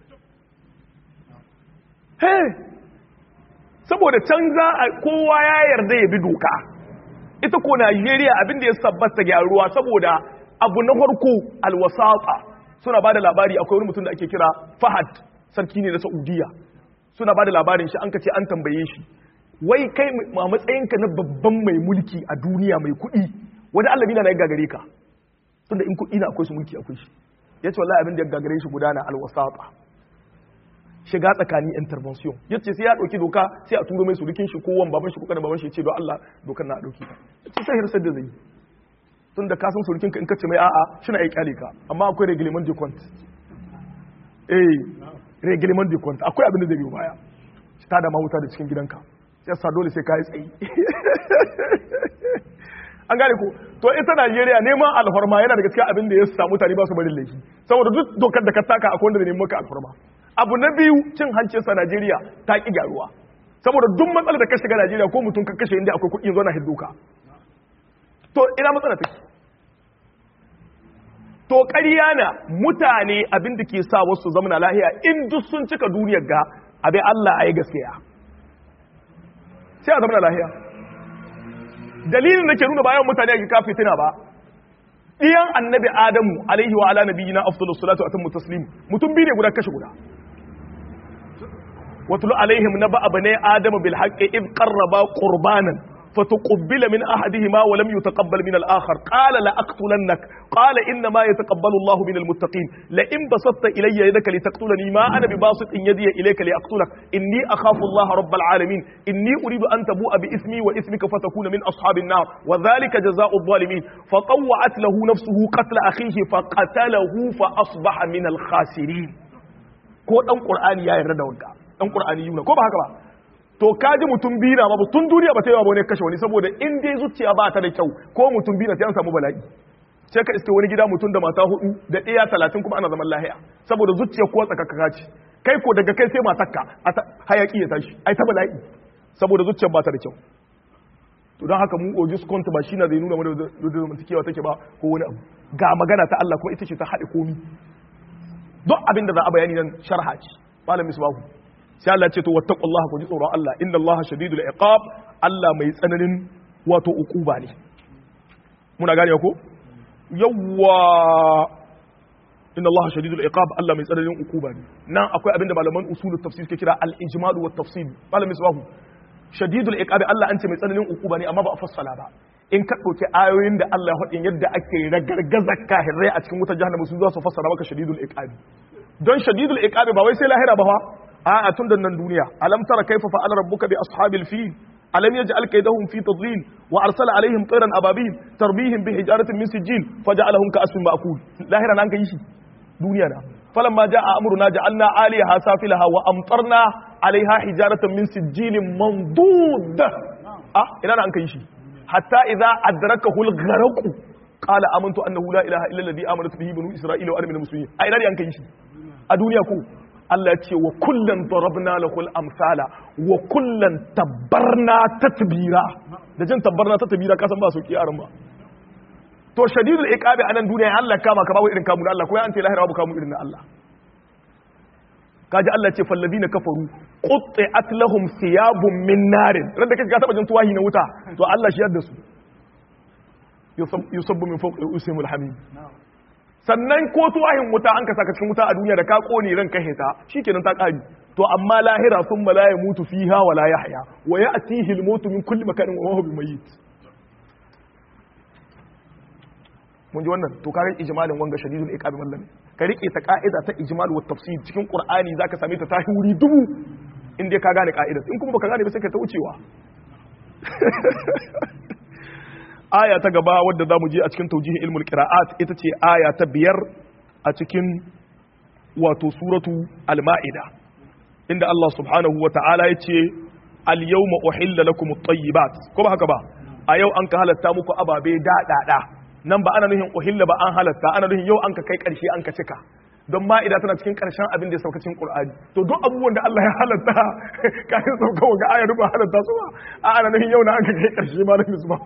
hey saboda can za a kowa ya yarda ya bi doka ita ko Najeriya abinda ya sabbata gyaruwa saboda abu na farko alwasata suna bada labari akwai wani mutum da ake kira Fahad sarki ne na Saudiya suna bada labarin shi an kace an tambaye shi wai kai a matsayinka na babban mai mulki a duniya mai kuɗi wani allabi na ya gagare ka tunda in kuɗi na akwai su mulki akwai shi yace wallahi abin da ya gagare shi gudana alwasata shiga tsakani intervention yace sai ya dauki doka sai a turo mai surukin shi ko wan baban shi ko kana baban shi yace don Allah dokar na dauki ta yace sai hirsar da zai tun da ka san surukin ka in kace mai a'a shi na ai kyale ka amma akwai reglement de compte eh reglement de compte akwai abin da zai biyo baya ta da mahuta da cikin gidanka sai sa dole sai ka yi tsayi an gane ko to ita Najeriya neman alfarma yana daga cikin abin da ya samu mutane ba su barin laifi saboda duk dokar da ka taka akwai wanda zai nemi maka alfarma abu na biyu cin hancinsa Najeriya ta ƙi gyaruwa saboda duk matsalar da ka shiga Najeriya ko mutum ka kashe inda akwai kuɗi zo na hidduka to ina matsala take to ƙarya na mutane abin da ke sa wasu zamana lahiya in duk sun cika duniyar ga abin Allah a yi gaskiya sai a zamana lahiya dalilin da ke nuna bayan mutane a kafi fitina ba ɗiyan annabi adamu alaihi wa ala nabiyina afdalus salatu atammu taslim mutum biyu ne guda kashe guda watlu alaihim naba abnai adama bil haqqi id qarraba qurbanan فتقبل من أحدهما ولم يتقبل من الآخر قال لأقتلنك قال إنما يتقبل الله من المتقين لئن بسطت إلي يدك لتقتلني ما أنا بباسط إن يدي إليك لأقتلك إني أخاف الله رب العالمين إني أريد أن تبوء بإثمي وإثمك فتكون من أصحاب النار وذلك جزاء الظالمين فطوعت له نفسه قتل أخيه فقتله فأصبح من الخاسرين ko dan qur'ani ya yarda da wanka dan qur'ani yuna ko ba haka ba to kaji mutum biyu na babu tun duniya ba ta yi wa wani kashe wani saboda in dai zuciya ba ta da kyau ko mutum biyu na sai an samu bala'i sai ka iske wani gida mutum da mata hudu da ɗaya talatin kuma ana zaman lahiya saboda zuciya ko tsakakaka ce kai ko daga kai sai matakka hayaki ya tashi ai ta bala'i saboda zuciya ba ta da kyau to don haka mu ojus kont ba shi na zai nuna mana da zamantakewa take ba ko wani abu ga magana ta Allah kuma ita ce ta haɗe komi duk abin da za a bayani nan sharha ce malam misbahu sai Allah ce to wattaqullaha ku ji tsoron Allah inna Allah shadidul iqab Allah mai tsananin wato ukuba ne muna gane ko yawwa inna Allah shadidul iqab Allah mai tsananin ukuba ne nan akwai abinda malaman usulut tafsir ke kira al ijmal wa tafsil malam misbahu shadidul iqab Allah an ce mai tsananin ukuba ne amma ba a fassala ba in ka dauki ayoyin da Allah ya faɗi yadda ake ragargaza kahirai a cikin wutar jahannama su za su fassara maka shadidul iqab don shadidul iqab ba wai sai lahira ba fa a'a tun da nan duniya alam tara kaifa fa'ala rabbuka bi ashabil fil alam yaj'al kaydahum fi tadlil wa arsala alaihim tayran ababil tarbihim bi hijaratin min sijil faj'alahum ka'asfin ma'kul lahira nan kai shi duniya na falamma jaa amruna ja'alna 'aliyaha safilaha wa amtarna 'alayha hijaratan min sijilin mandud ah ina nan kai shi hatta idza adrakahu al-gharq qala amantu annahu la ilaha illa alladhi amanat bihi banu isra'ila wa ana minal muslimin ai ina nan kai shi a duniya ko Allah ce wa kullum darabna lahul amsala wa kullum tabbarna tatbira da jin tabbarna tatbira kasan ba su kiyaran ba to shadidul iqabi anan duniya Allah kama ka babu irin kamun Allah ko ya ante lahira babu kamun irin Allah kaji Allah ce falladina kafaru qutti'at lahum thiyabun min narin ran da kaga taba jin tuwahi na wuta to Allah shi yadda su yusabbu min fawqi usimul hamim sannan ko tuwahin wuta an ka saka cikin wuta a duniya da ka kone ran ka heta shikenan ta kari to amma lahira sun la ya mutu fiha wa la yahya wa ya'tihi al-mautu min kulli makanin wa huwa bimayyit mun ji wannan to kare ijmalin wanga shadidul iqabi mallami ka rike ta ka'ida ta ijmal wa tafsir cikin qur'ani zaka same ta tahi wuri dubu in dai ka gane ka'idar in kuma baka gane ba sai ka ta wucewa aya ta gaba wadda za mu je a cikin taujihin ilmul qira'at ita ce aya ta biyar a cikin wato suratu al-ma'ida inda Allah subhanahu wa ta'ala ya ce al-yawma uhilla lakum at-tayyibat ko ba haka ba a yau an ka halatta muku ababe daɗaɗa nan ba ana nuhin uhilla ba an halatta ana nuhin yau an ka kai ƙarshe an ka cika don ma'ida tana cikin ƙarshen abin da ya sauka cikin Qur'ani to duk abubuwan da Allah ya halatta kafin sauka wa ga ayar ba halatta su ba a ana nuhin yau na an ka kai ƙarshe ma da misbahu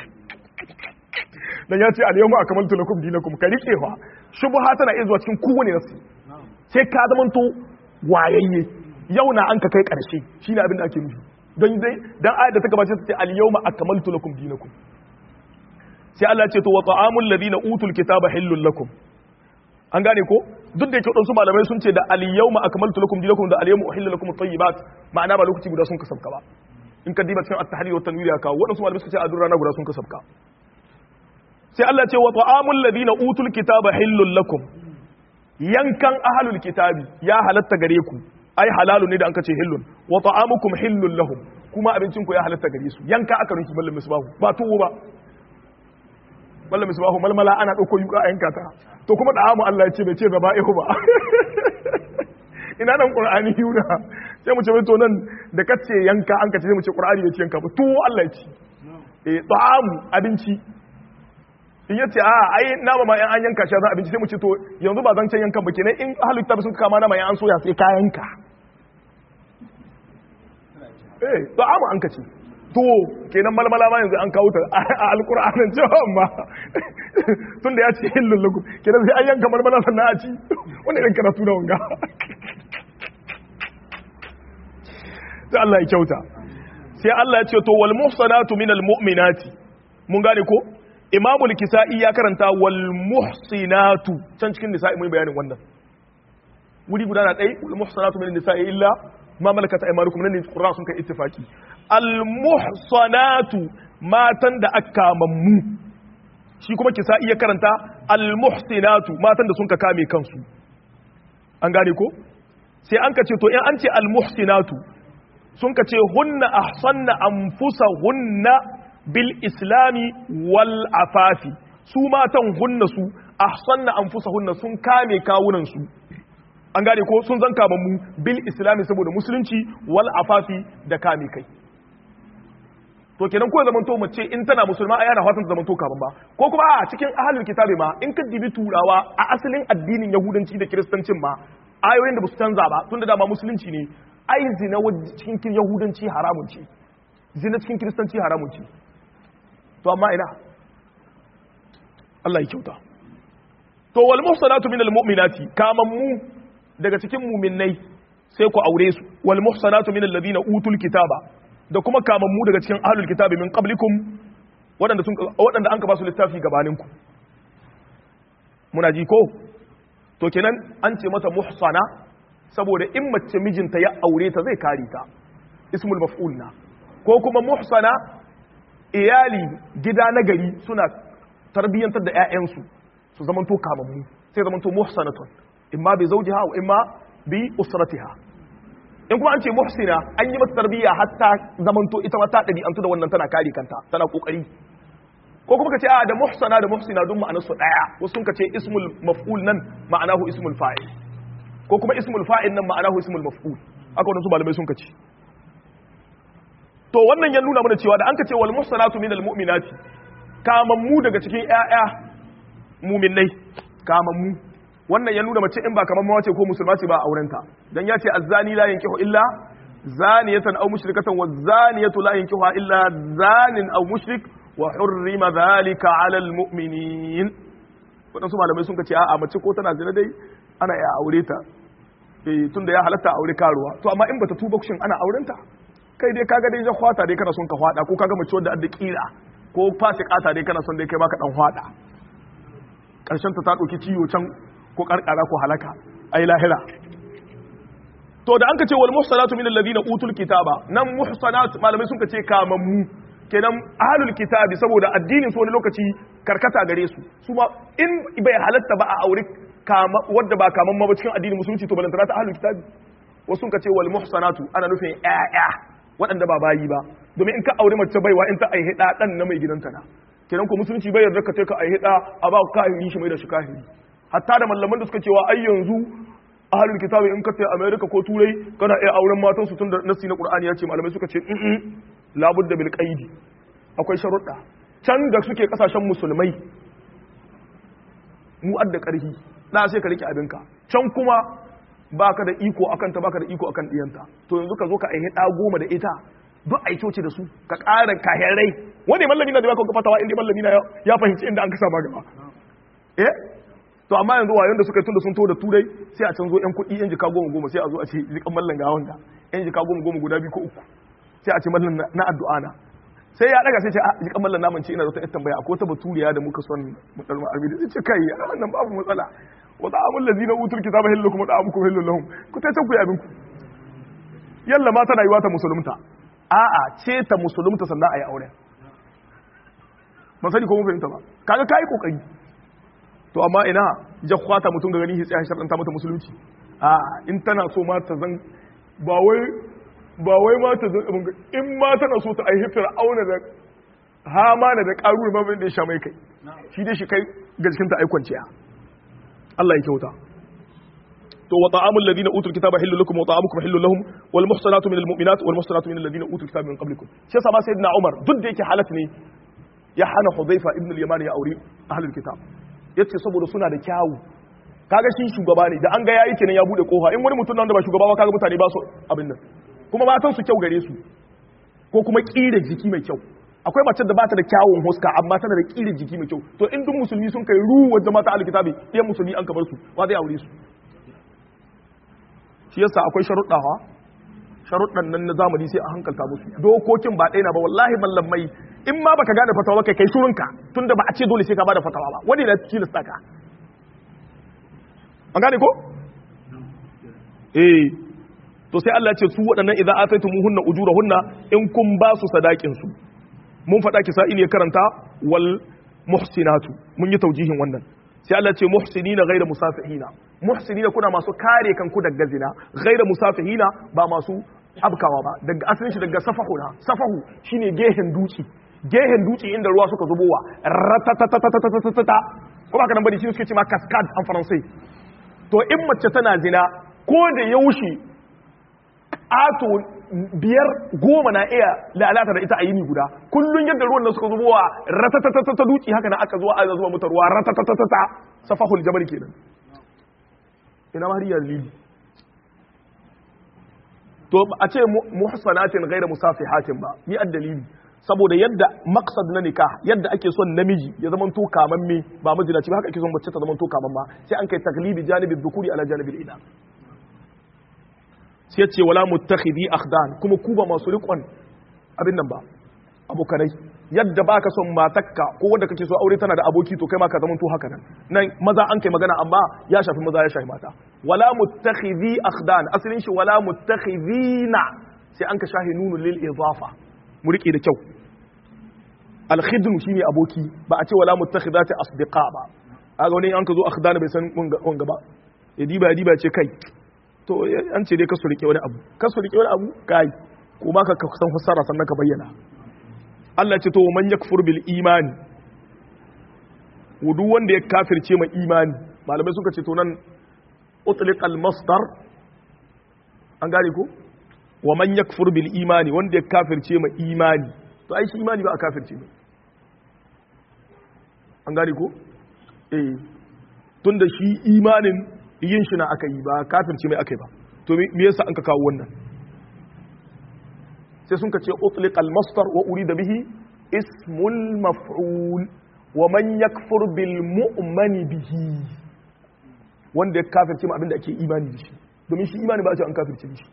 dan ya ce al-yawma akmaltu lakum dinakum ka rike fa shubha tana iya zuwa cikin kowane nasu sai ka zamanto wayayye yau na an ka kai karshe shine abin da ake nufi don dai dan ayat da ta gabace ta ce al-yawma akmaltu lakum dinakum sai Allah ce to wa ta'amul ladina utul kitaba hillul lakum an gane ko duk da yake wadansu malamai sun ce da al-yawma akmaltu lakum dinakum da al-yawma uhillu lakum at-tayyibat ma'ana ba lokaci guda sun kasabka ba in ka diba cikin at-tahrir wa tanwir ya kawo wadansu malamai suka ce a duk rana guda sun kasabka sai Allah ce wa ta'amul ladina utul kitaba hillul lakum yankan ahlul kitabi ya halatta gare ku ai halalu ne da anka ce hillun wa ta'amukum hillul lahum kuma abincin ku ya halatta gare su yanka aka rinki mallam misbahu ba tuwo ba mallam misbahu malmala ana dauko yuka a yanka ta to kuma da amu Allah ya ce bai ce zaba'ihu ba ina nan qur'ani yuna sai mu ce to nan da kace yanka an ka ce mu ce qur'ani bai ce yanka ba tuwo Allah ya ce eh ta'amu abinci in yace a ai nama ma yan an yanka shi za abinci sai mu ce to yanzu ba zan can yankan ba kenan in ahlul kitab sun kama nama yan an soya sai ka yanka eh to amma an kace to kenan malmala ma yanzu an kawo ta a alqur'anin cewa amma tunda ya ce hillul lakum kenan sai an yanka malmala sannan a ci wannan irin karatu da wanga sai Allah ya kyauta sai Allah ya ce to wal muhsanatu minal mu'minati mun gane ko imamul kisa'i ya karanta wal muhsinatu can cikin nisa'i mai bayanin wannan wuri guda na ɗai wal muhsinatu min nisa'i illa ma malakat aymanukum nan ne qur'an sun kai ittifaki al muhsanatu matan da aka mammu shi kuma kisa iya karanta al muhsinatu matan da sun ka kame kansu an gane ko sai an ka ce to in an ce al muhsinatu sun ka ce hunna ahsanna anfusahunna bil islami wal afafi su matan hunna su ahsanna anfusahunna sun kame kawunan su an gane ko sun zanka mu bil islami saboda musulunci wal afafi da kame kai to kenan ko zaman to mace in tana musulma ai ana fatan ta zaman to kaman ba ko kuma a cikin ahlul kitabi ma in ka dibi turawa a asalin addinin yahudanci da kiristancin ma ayoyin da ba su canza ba tunda dama musulunci ne ai zina cikin yahudanci haramun ce zina cikin kiristanci haramun ce to amma ina Allah ya kyauta to wal muhsanatu minal mu'minati kaman mu daga cikin mu'minnai sai ku aure su wal muhsanatu minal ladina utul kitaba da kuma kaman mu daga cikin ahlul kitabi min qablikum wadanda sun wadanda an ka ba su littafi gabanin ku muna ji ko to kenan an ce mata muhsana saboda in mace mijinta ya aure ta zai kare ta ismul maf'ul na ko kuma muhsana iyali gida na gari suna tarbiyyantar da 'ya'yansu su zamanto kamammu sai zamanto muhsanatun imma bi zawjiha wa imma bi usratiha in kuma an ce muhsina an yi mata tarbiyya hatta zamanto ita ma ta ɗabi'antu da wannan tana kare kanta tana kokari ko kuma ka ce a da muhsana da muhsina duk ma'anar su daya wasu sun ka ce ismul maf'ul nan ma'anahu ismul fa'il ko kuma ismul fa'il nan ma'anahu ismul maf'ul haka wannan su malamai sun ka ce to wannan ya nuna mana cewa da an ka ce wal muhsanatu minal mu'minati kamammu daga cikin ƴaƴa mu'minnai kamammu wannan ya nuna mace in ba kamar mawace ko musulma ce ba aurenta dan ya ce azzani la yankihu illa zaniyatan aw mushrikatan wa zaniyatu la yankihuha illa zanin aw mushrik wa hurrima dhalika ala almu'minin wadansu malamai sun ce a'a mace ko tana zina dai ana iya aure ta eh tunda ya halatta aure karuwa to amma in bata tuba shin ana aurenta kai dai kaga dai jakwata dai kana son ka hwada ko kaga mace wanda adda kira ko fasikata dai kana son dai kai baka dan hwada karshen ta ta dauki ciwo can ko karkara ko halaka ai lahira to da an ka ce wal muhsanatu min alladhina utul kitaba nan muhsanat malamai sun ka ce kamammu kenan ahlul kitabi saboda addinin su wani lokaci karkata gare su su ma in bai halatta ba a aure kama wadda ba kaman ma ba cikin addinin musulunci to balantana ta ahlul kitabi wasu sun ka ce wal muhsanatu ana nufin ƴaƴa waɗanda ba bayi ba domin in ka aure mace baiwa in ta aihe ɗa ɗan na mai gidanta na kenan ko musulunci bai yarda ka ce ka aihe ɗa a ba kahiri shi mai da shi kahiri hatta da mallaman da suka cewa ai yanzu ahlul kitabi in ka ce america ko turai kana iya auren matan su tun da nasi na qur'ani ya ce malamai suka ce in labudda bil qaidi akwai sharuɗa can da suke kasashen musulmai mu adda ƙarfi na sai ka rike abinka can kuma baka da iko akan ta baka da iko akan diyanta to yanzu ka zo ka aihe ɗa goma da ita duk a coci da su ka ƙara kahirai wani mallami na da baka fatawa inda mallami na ya fahimci inda an kasa ma gaba eh to amma yanzu wayon da suka tunda sun to da turai sai a canzo yan kuɗi yan jika goma goma sai a zo a ce jikan mallan ga wanda yan jika goma goma guda biyu ko uku sai a ce mallan na addu'a na sai ya daga sai ce jikan mallan naman ce ina da wata tambaya akwai wata baturiya da muka son mu dar mu arbi sai ce kai wannan babu matsala wa ta'amul ladina utul kitaba hillu kuma ta'amukum hillu lahum ku ta ku abin ku yalla ma tana yiwa ta musulunta a'a ce ta musulunta sannan ayi aure ban sani ko mun fahimta ba kaga kai kokari to amma ina jakwata mutum ga gani tsaya sharɗanta mata musulunci a in tana so ma ta zan ba wai ba wai ma ta zan in ma tana so ta aihi fir'auna da hamana da ƙaru ma da ya sha mai kai shi dai shi kai ga jikin ta aikwanciya Allah ya kyauta to wa ta'amul ladina utul kitaba hillu lakum wa ta'amukum hillu lahum wal muhsanatu minal mu'minat wal muhsanatu minal ladina utul kitaba min qablikum shi yasa ma sayyidina Umar duk da yake halat ne ya hana Hudhaifa ibn al-Yaman ya aure ahlul kitab yace saboda suna da kyawu kaga shi shugaba ne da an ga yayi kenan ya bude kofa in wani mutum nan da ba shugaba ba kaga mutane ba su abin nan kuma matan su kyau gare su ko kuma kire jiki mai kyau akwai mace da bata da kyawun huska amma tana da kire jiki mai kyau to in duk musulmi sun kai ruwa da mata alkitabi ɗayan musulmi an kabar su wa zai aure su shi yasa akwai sharuɗa ha sharuɗan nan na zamani sai a hankalta musu dokokin ba ɗaya na ba wallahi mallamai in ma baka gane fatawa kai kai shurunka tunda ba a ce dole sai ka bada fatawa ba wani na tilasta ka an gane ko eh to sai Allah ya ce su waɗannan idza ataytumuhunna ujurahunna in kun ba su sadakin su mun faɗa ki sa'ili ya karanta wal muhsinatu mun yi taujihin wannan sai Allah ce muhsinina ghayra musafihina muhsinina kuna masu kare kanku daga zina ghayra musafihina ba masu abkawa ba daga asalin shi daga safahuna safahu shine gehen duci gehen duci inda ruwa suka zubowa ratatatatatatatata kuma haka nan bari shi suke ce ma cascade en français to in mace tana zina ko da yaushe ato biyar goma na iya lalata da ita a yini guda kullun yadda ruwan nan suka zubowa ratatatata duci haka na aka zuwa a zuwa mata ruwa ratatatata safahul jabal kenan ina mariya lili to a ce muhsanatin ghayra musafihatin ba ni addalili saboda yadda maqsad na nikah yadda ake son namiji ya zama to kamamme ba mazinaci ba haka ake son mace ta zama to kamamma sai an kai taglibi janibin dhukuri ala janibil ina sai ce wala muttakhidi akhdan kuma ku ba masu riƙon abin nan ba abokanai yadda baka son matakka ko wanda kake so aure tana da aboki to kai ma ka zamanto haka nan nan maza an kai magana amma ya shafi maza ya shafi mata wala muttakhidi akhdan asalin shi wala muttakhidina sai an ka shahi nunu lil idafa mu rike da kyau al khidnu shine aboki ba a ce wala muttakhidati asdiqa ba aga wani an ka zo akhdan bai san wanga ba ya diba ya diba ce kai to an ce dai ka su rike wani abu ka su rike wani abu kai ko ma ka san fassara sannan ka bayyana Allah ce to man yakfur bil imani wudu wanda ya kafirce ma imani malamai suka ce to nan utliq al masdar an gane ko wa man yakfur bil imani wanda ya kafirce ma imani to ai shi imani ba a kafirce ne an gane ko eh tunda shi imanin yin shi na aka yi ba kafirce mai aka yi ba to me yasa an ka kawo wannan sai sun ka ce utliq al-masdar wa urida bihi ismul maf'ul wa man yakfur bil mu'mani bihi wanda ya kafirce ma abin da ake imani da shi domin shi imani ba a ce an kafirce da shi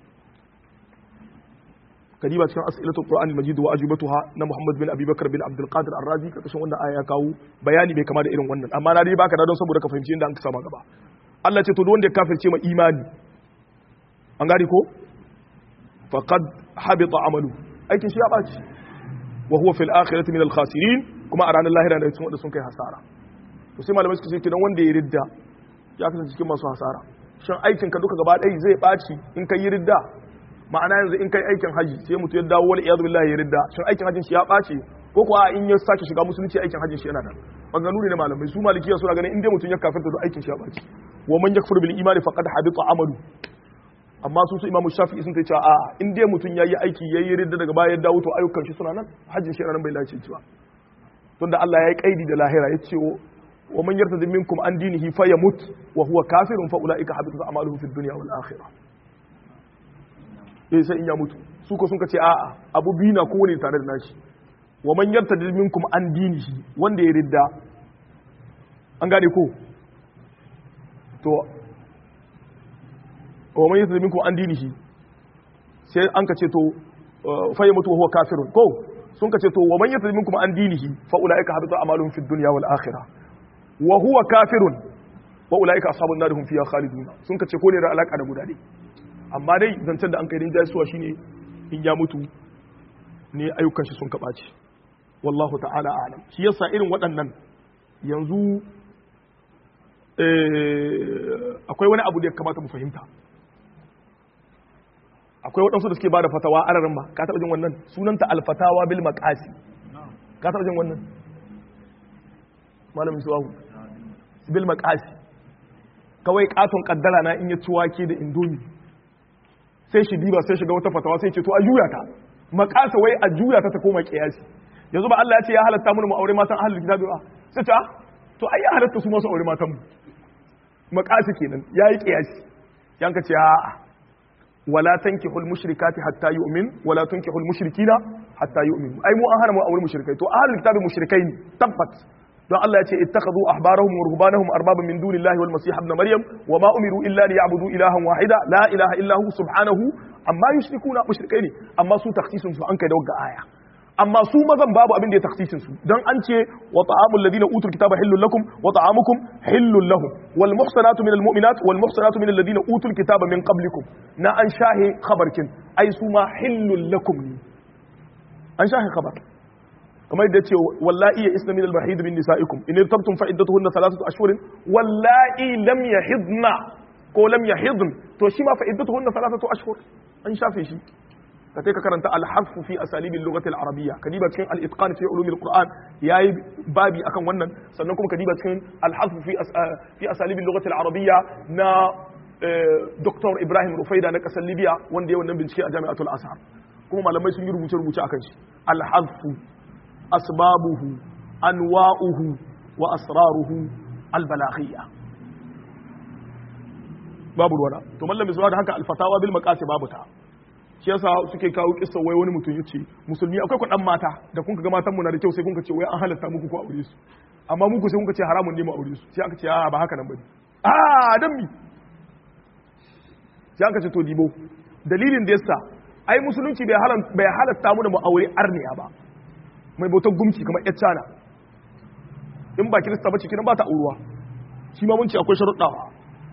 kadiba cikin as'ilatul qur'an al-majid wa ajubatuha na muhammad bin abi bakr bin abdul qadir ar-razi kashin wannan aya ya kawo bayani bai kama da irin wannan amma na dai baka da don saboda ka fahimci inda an sama gaba Allah ce to wanda ya kafirce ma imani an gari ko faqad habita amalu aikin shi ya baci wa huwa fil akhirati min al khasirin kuma a ranar lahira da cikin wanda sun kai hasara to sai malamai suka ce kidan wanda ya ridda ya kasance cikin masu hasara shin aikin ka duka gaba ɗaya zai baci in kai ridda ma'ana yanzu in kai aikin haji sai mutu ya dawo wal iyadu billahi ya ridda shin aikin hajin shi ya baci ko kuwa in ya sake shiga musulunci aikin hajin shi yana nan maganganu ne na malamai su malikiya suna ganin in dai mutum ya kafirta da aikin shi ya baci wa man yakfur bil imani faqad habita amalu amma su su imamu shafi'i sun ce a in dai mutum yayi aiki yayi ridda daga baya ya dawo to ayyukan shi suna nan hajjin shi nan bai lace cewa tunda Allah ya yi kaidi da lahira ya ce wa man yartadi minkum an dinihi fa yamut wa huwa kafirun fa ulaika habitat a'maluhum fid dunya wal akhirah eh sai in ya mutu su ko sun ce a'a abu biyu na kowane tare da nashi wa man yartadi minkum an dinihi wanda ya ridda an gane ko to wa man yasdi minkum an dinihi sai an ka ce to fa yamutu wa huwa kafirun ko sun ka ce to wa man yasdi minkum an dinihi fa ulaika habita amaluhum fid dunya wal akhirah wa huwa kafirun wa ulaika ashabun nar hum fiha khalidun sun ka ce ko ne da alaka da guda dai amma dai zancen da an kai rinjaye suwa shine in ya mutu ne ayyukan shi sun kabace wallahu ta'ala a'lam shi yasa irin waɗannan yanzu akwai wani abu da ya kamata mu fahimta akwai waɗansu da suke ba da fatawa ararin ba ka taɓa jin wannan sunanta alfatawa bil maqasi ka taɓa jin wannan malamin suwahu bil maqasi kawai katon kaddara na in ya ci wake da indomi sai shi diba sai shiga wata fatawa sai ce to a juya ta maqasa wai a juya ta ta koma kiyasi yanzu ba Allah ya ce ya halatta mu mu aure matan ahlul kitabi ba sai ta to ai ya halatta su ma su aure matan mu maqasi kenan yayi kiyasi yanka ce a'a wala tankihul mushrikati hatta yu'min wala tunkihul mushrikina hatta yu'min ai mu an hana mu aure mushrikai to ahlul kitabi mushrikai ne tabbat don Allah ya ce ittakhadhu ahbarahum wa ruhbanahum arbaban min dunillahi wal masih ibn maryam wa ma umiru illa liya'budu ilahan wahida la ilaha illa hu subhanahu amma yushrikuna mushrikai ne amma su takhsisun su an kai da wagga aya amma su mazan babu abin da ya taksisin su don an ce wa ta'amul ladina utul kitaba hillul lakum wa ta'amukum hillul lahum wal muhsanatu minal mu'minat wal muhsanatu minal ladina utul kitaba min qablikum na an shahe khabarkin ai su ma hillul lakum ne an shahe khabar kamar yadda ce wallahi ya isna min al-mahid min nisaikum in irtabtum fa iddatuhunna thalathatu ashhurin wallahi lam yahidna ko lam yahidn to shi ma fa iddatuhunna thalathatu ashhur an shafe shi ka kai ka karanta al-harfu fi asalibi al-lughati al-arabiyya ka diba cikin al-itqan fi ulum al-quran yayi babi akan wannan sannan kuma ka diba cikin al-harfu fi fi asalibi al-lughati al-arabiyya na Dr. Ibrahim Rufaida na kasar Libya wanda ya wannan bincike a Jami'atul Azhar kuma malamai sun yi rubuce rubuce akan shi al-harfu asbabuhu anwa'uhu wa asraruhu al-balaghiyya babu ruwana to mallam zuwa da haka al-fatawa bil maqasi babu ta shi yasa suke kawo kissa wai wani mutum yace musulmi akwai ku dan mata da kun ga matan mu na da kyau sai kun ce wai an halatta muku ku aure su amma muku sai kun ce haramun ne mu aure su sai aka ce a ba haka nan bane a dan mi sai aka ce to dibo dalilin da yasa ai musulunci bai halatta bai halatta mu da mu aure arniya ba mai bautar gumki kamar yar cana in ba kirista ba cikin ba ta auruwa shi ma mun ce akwai sharuɗawa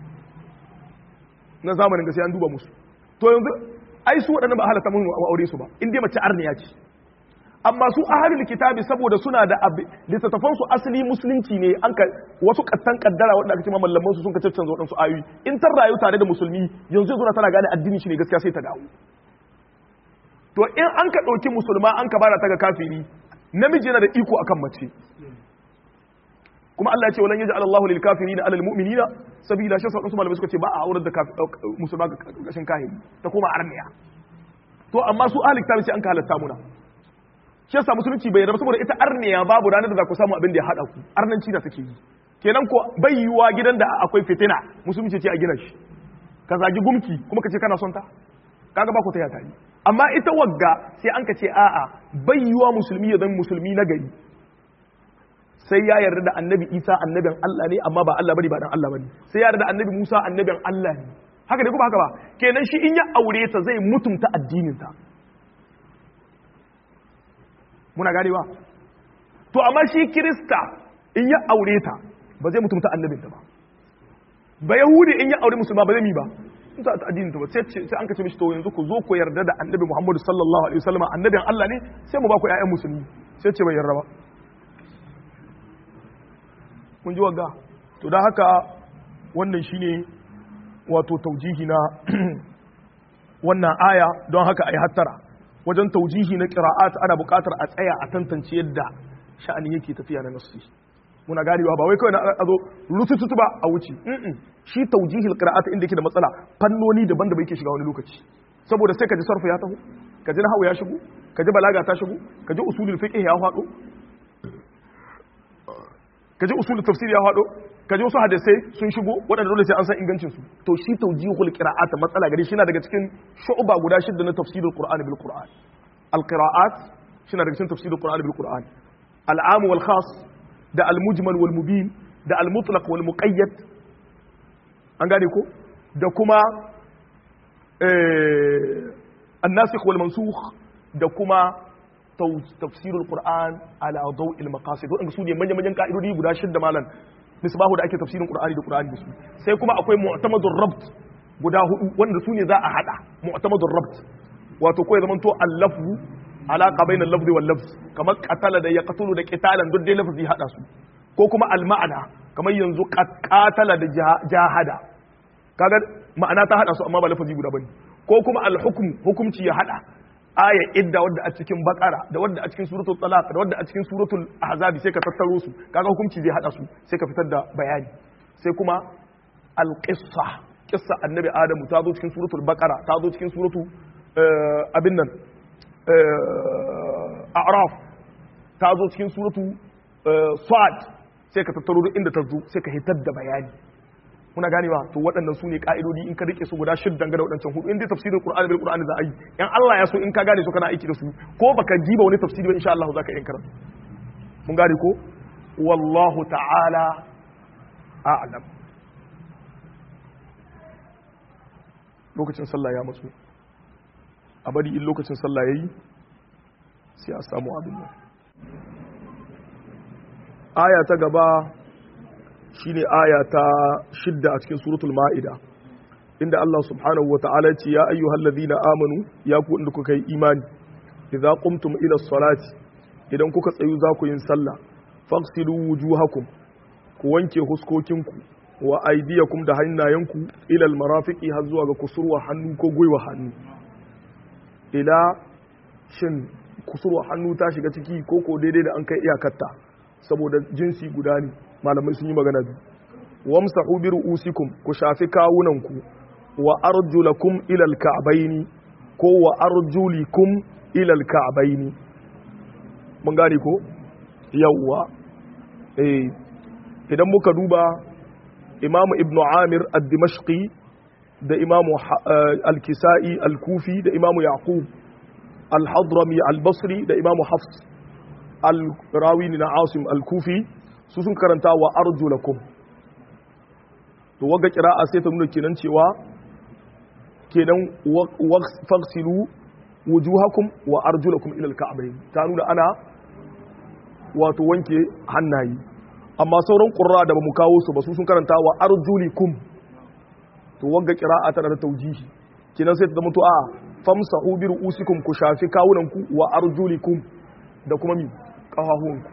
na zamanin ga sai an duba musu to yanzu ai su waɗannan ba halatta mun aure su ba in dai mace arniya ce amma su ahalul kitabi saboda suna da littattafan su asali musulunci ne an ka wasu kattan kaddara wanda aka ce mallaman su sun ka caccanza waɗansu ayoyi in ta rayu tare da musulmi yanzu yanzu tana gane addini shi ne gaskiya sai ta dawo to in an ka ɗauki musulma an ka bada ta ga kafiri namiji yana da iko akan mace kuma Allah ya ce walan yaj'al Allahu lil kafirina 'alal mu'minina sabila shi sauran su malamai suka ce ba a aurar da musulma ga kashin kahiri ta koma arniya to amma su ahli kitabi sai an ka halatta muna shi yasa musulunci bai yarda saboda ita arniya babu ranar da za ku samu abin da ya hada ku arnanci da take yi kenan ko bai yiwa gidan da akwai fitina musulunci ce a gina shi ka zagi gumki kuma ka ce kana son ta kaga ba ku ta yata yi amma ita wagga sai an ka ce a'a bai yiwa musulmi ya zama musulmi na gari sai ya yarda da annabi isa annabin Allah ne amma ba Allah bane ba dan Allah bane sai ya yarda da annabi Musa annabin Allah ne haka ne kuma haka ba kenan shi in ya aure ta zai mutunta addinin ta muna ganewa to amma shi kirista in ya aure ta ba zai mutunta annabin ta ba ba yahudi in ya aure musulma ba zai mi ba ta addinin ta ba sai sai an kace mishi to yanzu ku zo ku yarda da annabi Muhammad sallallahu alaihi wasallam annabin Allah ne sai mu ba ku ƴaƴan musulmi sai ce bai yarda ba mun ji wagga to da haka wannan shine wato taujihi na wannan aya don haka ai hattara wajen taujihi na qira'at ana buƙatar a tsaya a tantance yadda sha'ani yake tafiya na nasu muna ganewa ba wai kawai na a zo rutututu ba a wuce shi taujihil qira'at inda yake da matsala fannoni daban da yake shiga wani lokaci saboda sai ka ji sarfa ya taho ka ji nahwu ya shigo ka ji balaga ta shigo ka ji usulul fiqh ya faɗo ka ji usulul tafsir ya faɗo ka ji wasu hadisai sun shigo waɗanda dole sai an san ingancin su to shi taujihul qira'at matsala gari shi na daga cikin shu'ba guda shidda na tafsirul qur'ani bil qur'an al qira'at shi na daga cikin tafsirul qur'ani bil qur'an al am wal khas da al-mujmal wal mubin da al-mutlaq wal muqayyad an gane ko da kuma an-nasikh wal mansukh da kuma tafsir al-qur'an ala daw' al-maqasid wadanda su ne manyan manyan ka'idodi guda shidda malan misbahu da ake tafsirin qur'ani da qur'ani da su sai kuma akwai mu'tamadur rabt guda hudu wanda su ne za a hada mu'tamadur rabt wato ko ya zamanto al-lafzu alaka bainal lafzi wal lafz kamar qatala da yaqtulu da qitalan duk dai lafzi hada su ko kuma al ma'ana kamar yanzu qatala da jahada kaga ma'ana ta hada su amma ba lafazi guda bane ko kuma al hukm hukumci ya hada aya idda wadda a cikin bakara da wadda a cikin suratul talaq da wadda a cikin suratul ahzab sai ka tattaro su kaga hukumci zai hada su sai ka fitar da bayani sai kuma al qissa qissa annabi adamu ta zo cikin suratul baqara ta zo cikin suratu abin nan a'raf ta zo cikin suratu sad sai ka tattaro duk inda ta zo sai ka hitar da bayani muna ganewa to waɗannan su ne ƙa'idodi in ka rike su guda shiddan ga da waɗancan hudu in dai tafsirin qur'ani bil qur'ani za a yi in Allah ya so in ka gane su kana aiki da su ko baka jiba wani tafsiri ba insha Allah za ka yi karatu mun gane ko wallahu ta'ala a'lam lokacin sallah ya matsu a bari in lokacin sallah yayi sai a samu abin nan aya ta gaba shine aya ta shidda a cikin suratul ma'ida inda Allah subhanahu wa ta'ala ce ya ayyuhal ladhina amanu ya ku inda kuka yi imani idza qumtum ila salati idan kuka tsayu za ku yin sallah fagsilu wujuhakum ku wanke huskokinku wa aydiyakum da hannayenku ila almarafiqi har zuwa ga kusurwa hannu ko gwiwa hannu ila shin kusurwa hannu ta shiga ciki ko ko daidai da an kai iyakarta saboda jinsi guda ne malamai sun yi magana biyu wamsahu bi ru'usikum ku shafi kawunanku wa arjulakum ila alka'baini ko wa arjulikum ila alka'baini mun gane ko yawwa eh idan muka duba imamu ibn amir ad-dimashqi da imamu al-kisa'i al-kufi da imamu yaqub al-hadrami al-basri da imamu hafs al-rawini na asim al-kufi su sun karanta wa arjulakum to waga kira'a sai ta nuna kenan cewa kenan faghsilu wujuhakum wa arjulakum ila al-ka'bayn ta nuna ana wato wanke hannaye amma sauran qurra da bamu kawo su ba su sun karanta wa arjulikum to waga kira'a tana da taujihi kenan sai ta zama to a famsahu bi ru'usikum ku shafi kawunanku wa arjulikum da kuma mi kafafuwanku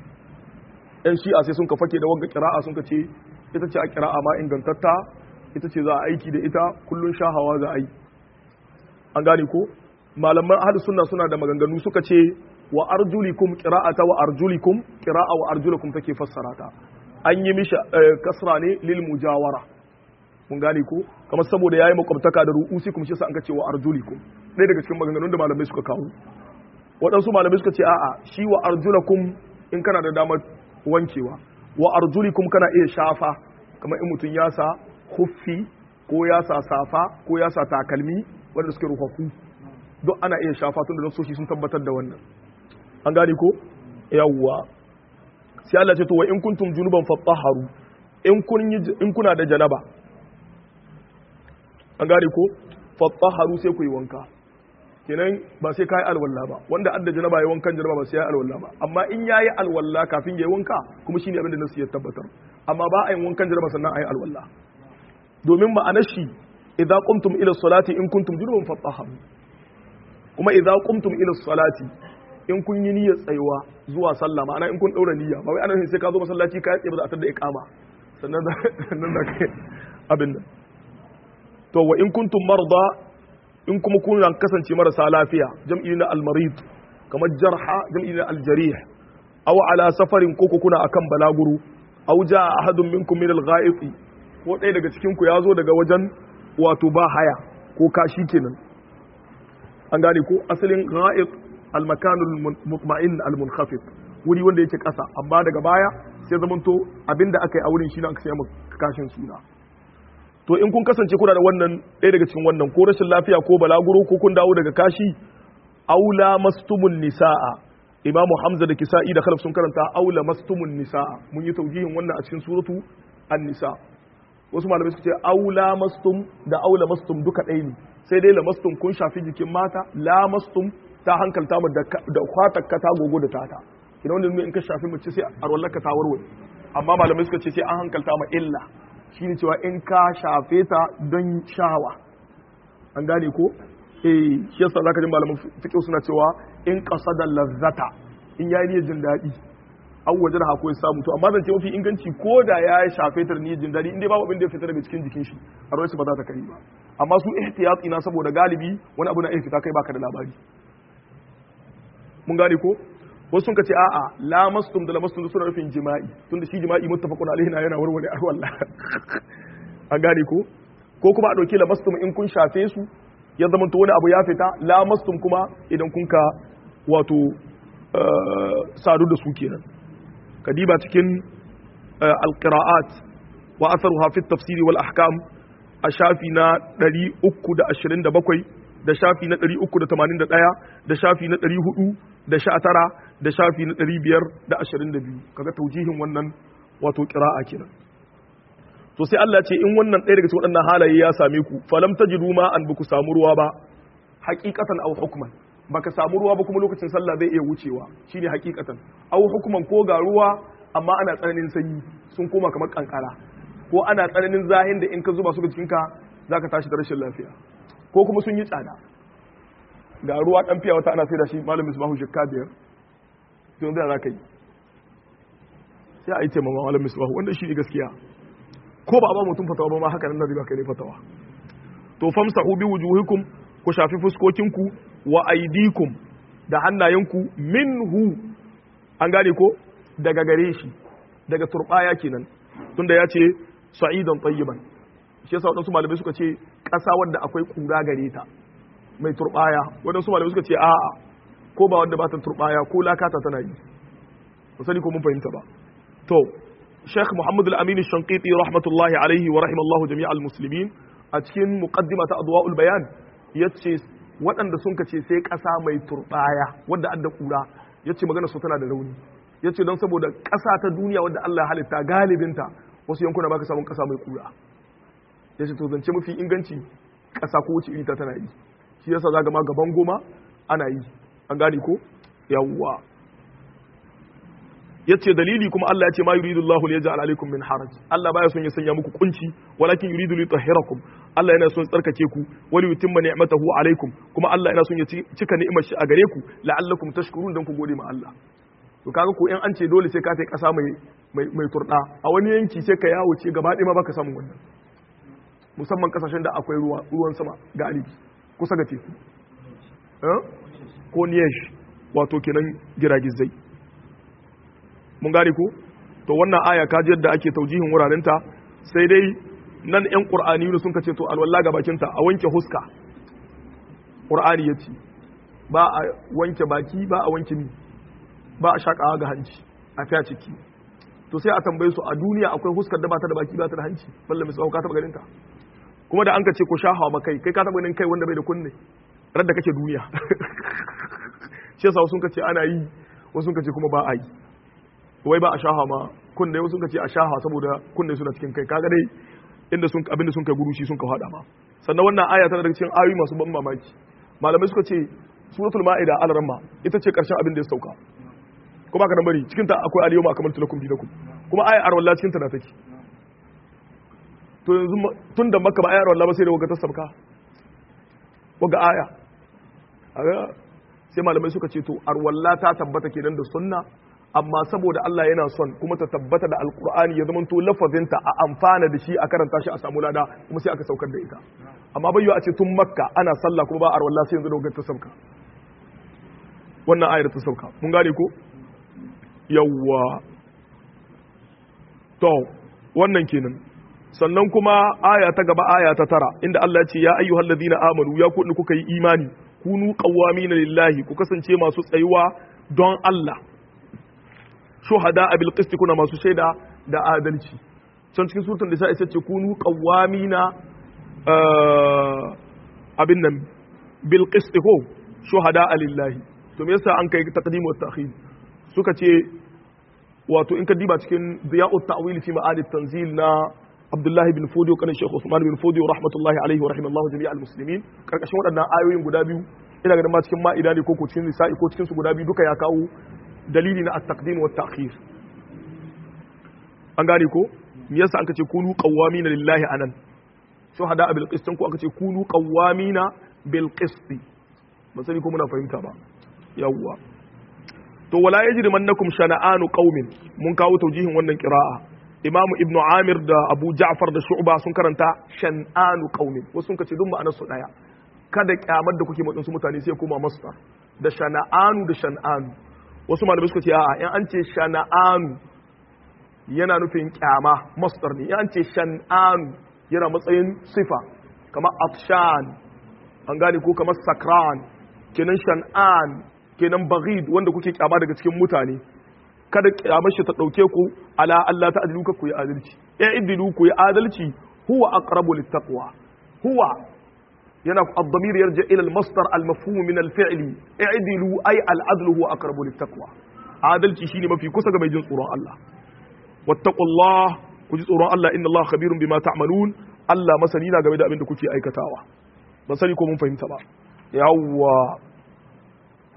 yan shi'a sai sun ka fake da wagga kira'a sun ka ce ita ce a kira'a ma ingantatta ita ce za a aiki da ita kullun shahawa za a yi an gane ko malaman ahli sunna suna da maganganu suka ce wa arjulikum qira'ata wa arjulikum qira'a wa arjulakum take fassara ta an yi mishi kasra ne lil mujawara mun gane ko kamar saboda yayi makwabtaka da ru'usikum shi sa an ka ce wa arjulikum ɗaya daga cikin maganganun da malamai suka kawo waɗansu malamai suka ce a'a shi wa arjulakum in kana da damar wankewa wa arjulikum kana iya shafa kamar in mutum ya sa huffi ko ya sa safa ko ya sa takalmi wanda suke rufafu duk ana iya shafa tun da nasoshi sun tabbatar da wannan an gane ko yawwa sai Allah ce to wa in kuntum junuban fatahharu in kun in kuna da janaba an gane ko fatahharu sai ku yi wanka kenan ba sai kai alwala ba wanda adda janaba ya wankan janaba ba sai ya alwala ba amma in yayi alwala kafin ya wanka kuma shine abin da nasu ya tabbatar amma ba a yin wankan janaba sannan ayi alwala domin ma'anar shi idza qumtum ila salati in kuntum junuban fatahharu kuma idza qumtum ila salati in kun yi niyyar tsayuwa zuwa sallah ma'ana in kun daura niyya ba wai ana sai ka zo masallaci ka tsaye ba za a tada iqama sannan da sannan da kai abin nan to wa in kuntum marda in kuma kun kasance marasa lafiya jam'i na al-marid kamar jarha jam'i na al-jarih aw ala safarin ko kuna akan balaguru aw jaa ahadun minkum min al-gha'it ko ɗaya daga cikin ku ya zo daga wajen wato ba haya ko kashi kenan an gane ko asalin gha'it al-makanul mutma'in al-munkhafid wuri wanda yake ƙasa amma daga baya sai zamanto abinda aka yi a wurin shine aka sai kashin suna to in kun kasance kuna da wannan ɗaya daga cikin wannan ko rashin lafiya ko balaguro ko kun dawo daga kashi aula mastumun nisa'a imamu hamza da kisa'i da khalaf sun karanta aula mastumun nisa'a mun yi taujihin wannan a cikin suratu an-nisa wasu malamai suka ce aula mastum da aula mastum duka ɗaya ne sai dai lamastum kun shafi jikin mata la mastum ta hankalta mu da kwatakka ta gogo da tata idan wanda in ka shafi mace sai a rollaka ta warware amma malamai suka ce sai an hankalta ma illa shine cewa in ka shafe ta don shawa an gane ko eh shi yasa zaka ji malaman fiqh suna cewa in qasada lazzata in yayi niyyar jin daɗi an waje da hako ya samu to amma zan ce mafi inganci ko da ya shafe ta niyyar jin daɗi in dai babu abin da ya fita daga cikin jikin shi a ba za ta kari ba amma su ihtiyati na saboda galibi wani abu na iya fita kai baka da labari mun gane ko wasu sun ka ce a'a lamastum da lamastum suna nufin jima'i tunda shi jima'i muttafaqun alaihi na yana warware arwalla an gane ko ko kuma a dauki lamastum in kun shafe su ya zama to wani abu ya fita lamastum kuma idan kun ka wato sadu da su kenan kadiba cikin alqira'at wa atharuha fi tafsiri wal ahkam a shafi na 327 da shafi na 381 da shafi na 400 da sha tara da shafi na ɗari biyar da ashirin da biyu kaga taujihin wannan wato ƙira'a kenan to sai Allah ce in wannan ɗaya daga cikin waɗannan halaye ya same ku falam tajidu ma an buku samu ruwa ba haqiqatan aw hukman baka samu ruwa ba kuma lokacin sallah zai iya wucewa shine hakikatan au hukuman ko ga ruwa amma ana tsananin sanyi sun koma kamar kankara ko ana tsananin zahin da in ka zuba su ga jikinka zaka tashi da rashin lafiya ko kuma sun yi tsada ga ruwa dan fiya wata ana sai da shi malamin misbahu shikka biyar to yanzu za ka yi sai a yi taimama malamin misbahu wanda shi ne gaskiya ko ba a ba mutum fatawa ba ma haka nan da riba kai ne fatawa to famsahu bi wujuhikum ku shafi fuskokinku wa aidikum da hannayenku minhu an gane ko daga gare shi daga turbaya kenan tunda ya ce sa'idan tayyiban shi yasa wadansu malamai suka ce ƙasa wadda akwai kura gare ta mai turbaya wadansu malamai suka ce a'a ko ba wadda ba ta turbaya ko lakata tana yi sani ko mun fahimta ba to Sheikh Muhammad Al-Amin Shanqiti rahmatullahi alaihi wa rahimallahu jami'al muslimin a cikin muqaddima ta Adwa'ul Bayan yace waɗanda sun kace sai ƙasa mai turbaya wadda adda kura yace magana su tana da rauni yace don saboda ƙasa ta duniya wadda Allah ya halitta galibinta wasu yankuna baka samun ƙasa mai kura yace to zance mafi inganci ƙasa ko wuce iri ta tana yi shi yasa zaga ma gaban goma ana yi an gane ko yawwa yace dalili kuma Allah ya ce ma yuridu Allahu liyaj'al alaikum min haraj Allah baya son ya sanya muku kunci walakin yuridu liyutahhirakum Allah yana son tsarkake ku wali yutimma ni'matahu alaikum kuma Allah yana son ya cika ni'imar shi a gare ku la'allakum tashkurun dan ku gode ma Allah to kaga ko in an ce dole sai ka kai kasa mai mai mai turda a wani yanki sai ka yawo ce gaba ɗaya ma baka samu wannan musamman kasashen da akwai ruwa ruwan sama galibi kusa ga teku ko niyesh wato kenan giragizai mun gane ko to wannan aya ka ji yadda ake taujihin wurarenta sai dai nan yan qur'ani ne sun kace to alwala ga bakinta a wanke huska qur'ani yace ba a wanke baki ba a wanke mi ba a shakawa ga hanci a fiya ciki to sai a tambaye su a duniya akwai huskar da ba ta da baki ba ta da hanci balle misali ka taba ganin ta kuma da an ka ce ko shahawa makai kai ka taba ganin kai wanda bai da kunne radda kake duniya shi yasa sun kace ana yi wasu sun kace kuma ba a yi wai ba a shaha ma kunne wasu ka ce a shaha saboda kunne suna cikin kai kaga dai inda sun abinda sun kai gurushi sun ka hada ma sannan wannan aya tana daga cikin ayoyi masu ban mamaki malamai suka ce suratul ma'ida al-ramma ita ce karshen abin da ya sauka kuma ka bari cikin ta akwai al-yawma akmaltu lakum dinakum kuma ayar arwalla cikin ta na take to yanzu tun da makka ba ayar arwalla ba sai da waga ta sauka waga aya sai malamai suka ce to arwalla ta tabbata kenan da sunna amma saboda Allah yana son kuma ta tabbata da alkur'ani ya zama to lafazinta a amfana da shi a karanta shi a samu lada kuma sai aka saukar da ita amma bayyo a ce tun makka ana sallah kuma ba a arwalla sai yanzu da ta sauka wannan ayar ta sauka mun gane ko yawwa to wannan kenan sannan kuma aya ta gaba aya ta tara inda Allah ya ce ya ayyuhal ladina amanu ya ku kuka yi imani kunu qawwamina lillahi ku kasance masu tsayuwa don Allah shuhada a bilqisti kuna masu shaida da adalci can cikin surtun da sai ce kunu qawamina abin nan bilqisti ko shuhada lillahi to me yasa an kai taqdim wa ta'khir suka ce wato in ka diba cikin ziya'ut ta'wil fi ma'ad tanzil na Abdullahi bin Fodiyo kanin Sheikh Usman bin Fodiyo rahmatullahi alaihi wa rahimallahu jami'al muslimin karkashin waɗannan ayoyin guda biyu ina ganin ma cikin ma'ida ne ko ko cikin nisa'i ko cikin su guda biyu duka ya kawo dalili na at-taqdim wa at-ta'khir an gane ko me yasa an kace kunu qawwamina lillahi anan shuhada bil qist ko aka ce kunu qawwamina bil qist ba sani ko muna fahimta ba yawwa to wala yajrimannakum shana'anu qaumin mun kawo taujihin wannan qira'a imamu ibnu amir da abu ja'far da shu'ba sun karanta shan'anu qaumin wasu sun kace duk ma'anar su daya kada kyamar da kuke matsin su mutane sai kuma masdar da shana'anu da shan'anu wasu malamai suka ce a'a in an ce shana'anu yana nufin kyama masdar ne in an ce shan'anu yana matsayin sifa kamar afshan an gane ko kamar sakran kenan shan'an kenan baghid wanda kuke kyama daga cikin mutane kada kyamar shi ta dauke ku ala Allah ta adilu ku yi adalci ya idilu ku yi adalci huwa aqrabu littaqwa huwa yana ad-damir yarja ila al-masdar al-mafhum min al-fi'l i'dilu ay al-adlu huwa aqrabu lit-taqwa adalci shine mafi kusa ga mai jin tsoron Allah wattaqullah ku ji tsoron Allah inna Allah khabirun bima ta'malun Allah masani na game da abin da kuke aikatawa ban sani ko mun fahimta ba yawwa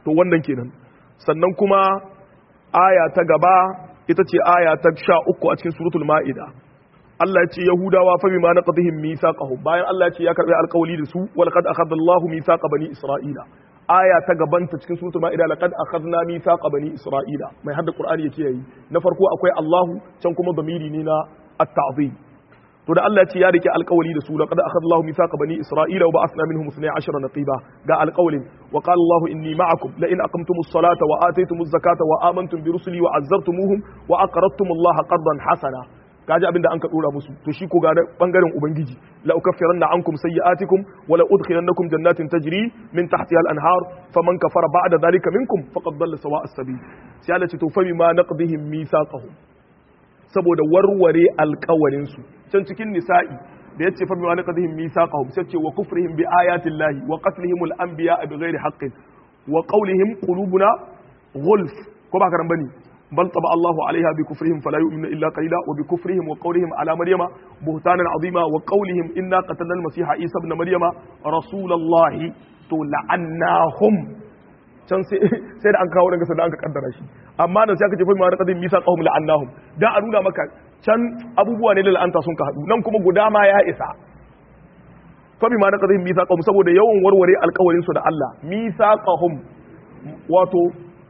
to wannan kenan sannan kuma aya ta gaba ita ce aya ta sha uku a cikin suratul ma'ida Allah ya ce Yahudawa fa bima naqdihim mithaqahum bayan Allah ya ce ya karbi alƙawli da su wa laqad akhadha Allahu mithaqa bani Isra'ila aya ta gabanta cikin suratul ma'ida laqad akhadna mithaqa bani Isra'ila mai hadda Qur'ani yake yayi na farko akwai Allahu can kuma damiri ne na at-ta'zim to da Allah ya ce ya rike alƙawli da su laqad akhadha Allahu mithaqa bani Isra'ila wa ba'athna minhum 12 naqiba ga alƙawlin wa qala Allahu inni ma'akum la in aqamtumus salata wa ataytumuz zakata wa amantum bi rusuli wa azzartumuhum wa aqradtumullaha qardan hasana kaji abin da an ka dora musu to shi ko ga bangaren ubangiji la ukaffiranna ankum sayyi'atikum wa la udkhilannakum jannatin tajri min tahtiha al-anhar faman kafara ba'da dhalika minkum faqad dalla sawa'a as-sabil sai Allah ce to fa bima naqdihim mithaqahum saboda warware alƙawarin su can cikin nisa'i da yace fa bima naqdihim mithaqahum sai ce wa kufrihim bi ayati llahi wa qatlihim al-anbiya bighairi haqqin wa qawlihim qulubuna ghulf ko ba karan bane بل طبع الله عليها بكفرهم فلا يؤمن إلا قليلا وبكفرهم وقولهم على مريم بهتانا عظيما وقولهم إنا قتلنا المسيح عيسى ابن مريم رسول الله تلعناهم can sai da an kawo daga sannan an ka kaddara shi amma nan sai aka ce fa ma raqadin misa qahum la'annahum dan a nuna maka can abubuwa ne da la'anta sun ka hadu nan kuma guda ma ya isa fa bima raqadin misa qahum saboda yawan warware alƙawarin su da Allah misaqahum wato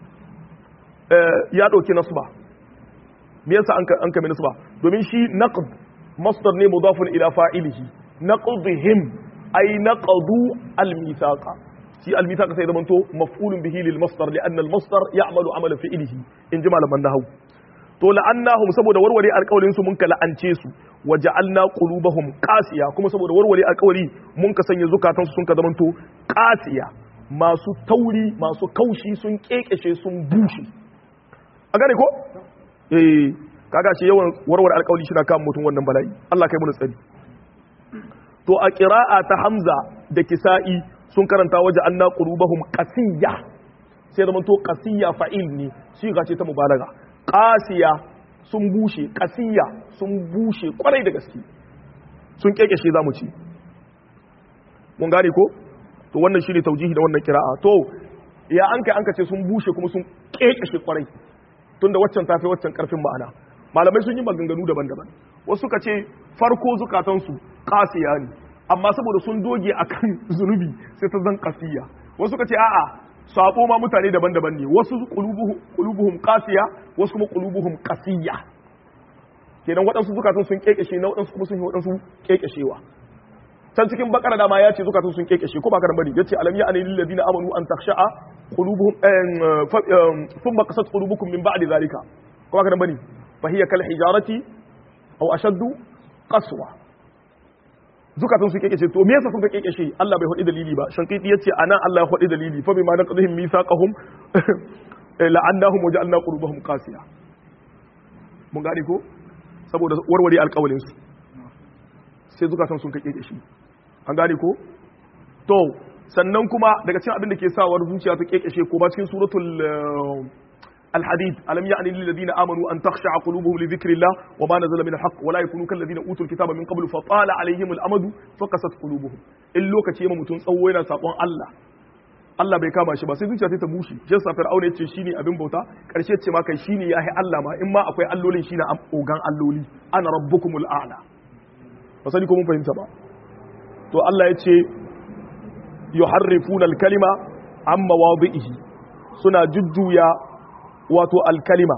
ya ɗauki nasba me yasa an an kame nasba domin shi naqd masdar ne mudafun ila fa'ilihi naqdihim ay naqdu al-mithaqa shi al-mithaqa sai zamanto maf'ulun bihi lil masdar li anna al-masdar ya'malu amala fi'lihi in ji malaman nahwu to la'annahum saboda warware alƙawarin su mun ka la'ance su wa ja'alna qulubahum qasiya kuma saboda warware alƙawari mun ka sanya zukatan su sun ka zamanto qasiya masu tauri masu kaushi sun kekeshe sun bushe a gane ko eh kaga shi yawan warware alƙawli shi na kan mutum wannan bala'i Allah kai mu tsari to a qira'a ta Hamza da Kisa'i sun karanta waje anna qulubahum qasiyya sai da to qasiyya fa'il ne shi ga ce ta mubalaga qasiya sun bushe qasiyya sun bushe kwarai da gaske sun kekeshe zamu ci mun gane ko to wannan shine taujihi da wannan qira'a to ya an kai an ka ce sun bushe kuma sun kekeshe kwarai tunda waccan ta fi waccan karfin ma'ana malamai sun yi maganganu daban-daban wasu suka ce farko zukatansu kasiya ne amma saboda sun doge akan zunubi sai ta zan kasiya wasu suka ce a'a sabo ma mutane daban-daban ne wasu qulubuhum qasiya wasu kuma qulubuhum qasiya kenan waɗansu zukatan sun kekeshe na waɗansu kuma sun yi waɗansu kekeshewa can cikin bakara dama ya ce zukatan sun kekeshe ko ba karan bane yace alam ya anil ladina amanu an takhsha'a qulubuhum thumma qasat qulubukum min ba'di zalika ko ba karan bane fa hiya kal hijarati aw ashaddu qaswa zukatan sun kekeshe to me yasa sun kekeshe Allah bai hodi dalili ba shankiti yace anan Allah ya hodi dalili fa bima naqdihim mithaqahum la'annahum wa ja'alna qulubahum qasiya mun gane ko saboda warware alƙawalin su sai zukatan sun kake shi an gane ko to sannan kuma daga cikin abin da ke sawar zuciya ta kekeshe ko ba cikin suratul الحديد ألم يعني للذين آمنوا أن تخشع قلوبهم لذكر الله وما نزل من الحق ولا يكونوا كالذين أوتوا الكتاب من قبل فطال عليهم الأمد فقست قلوبهم إلو كتيما متون سوينا ساقوان الله Allah bai kama shi ba sai zuciya ta bushe jin sa fir'auna yace shine abin bauta karshe ce ma kai shine yahi Allah ma in ma akwai allolin shine ogan alloli ana rabbukumul a'la ba sani ko mun fahimta ba to Allah yace yuharrifuna al-kalima amma wadihi suna jujjuya wato alkalima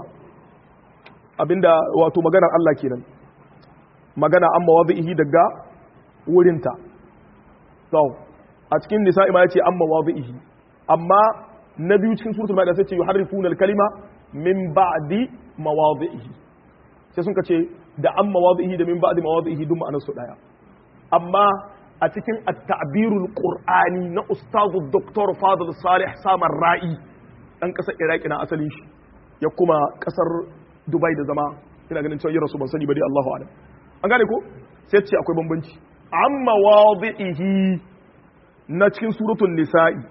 abinda wato maganar Allah kenan magana an mawadhihi daga wurinta so a cikin nisa'i ma yace an mawadhihi amma na biyu cikin suratul maida sai ce yuharrifuna alkalima min ba'di mawadhihi sai sun kace da an mawadhihi da min ba'di mawadhihi duk ma'anar su daya amma a cikin at-ta'birul qur'ani na ustazu dr fadil salih samar ra'i dan kasar iraki na asalin shi ya kuma kasar dubai da zama ina ganin cewa rasu ban sani ba dai Allahu alam an gane ko sai ce akwai bambanci amma wadihi na cikin suratul nisa'i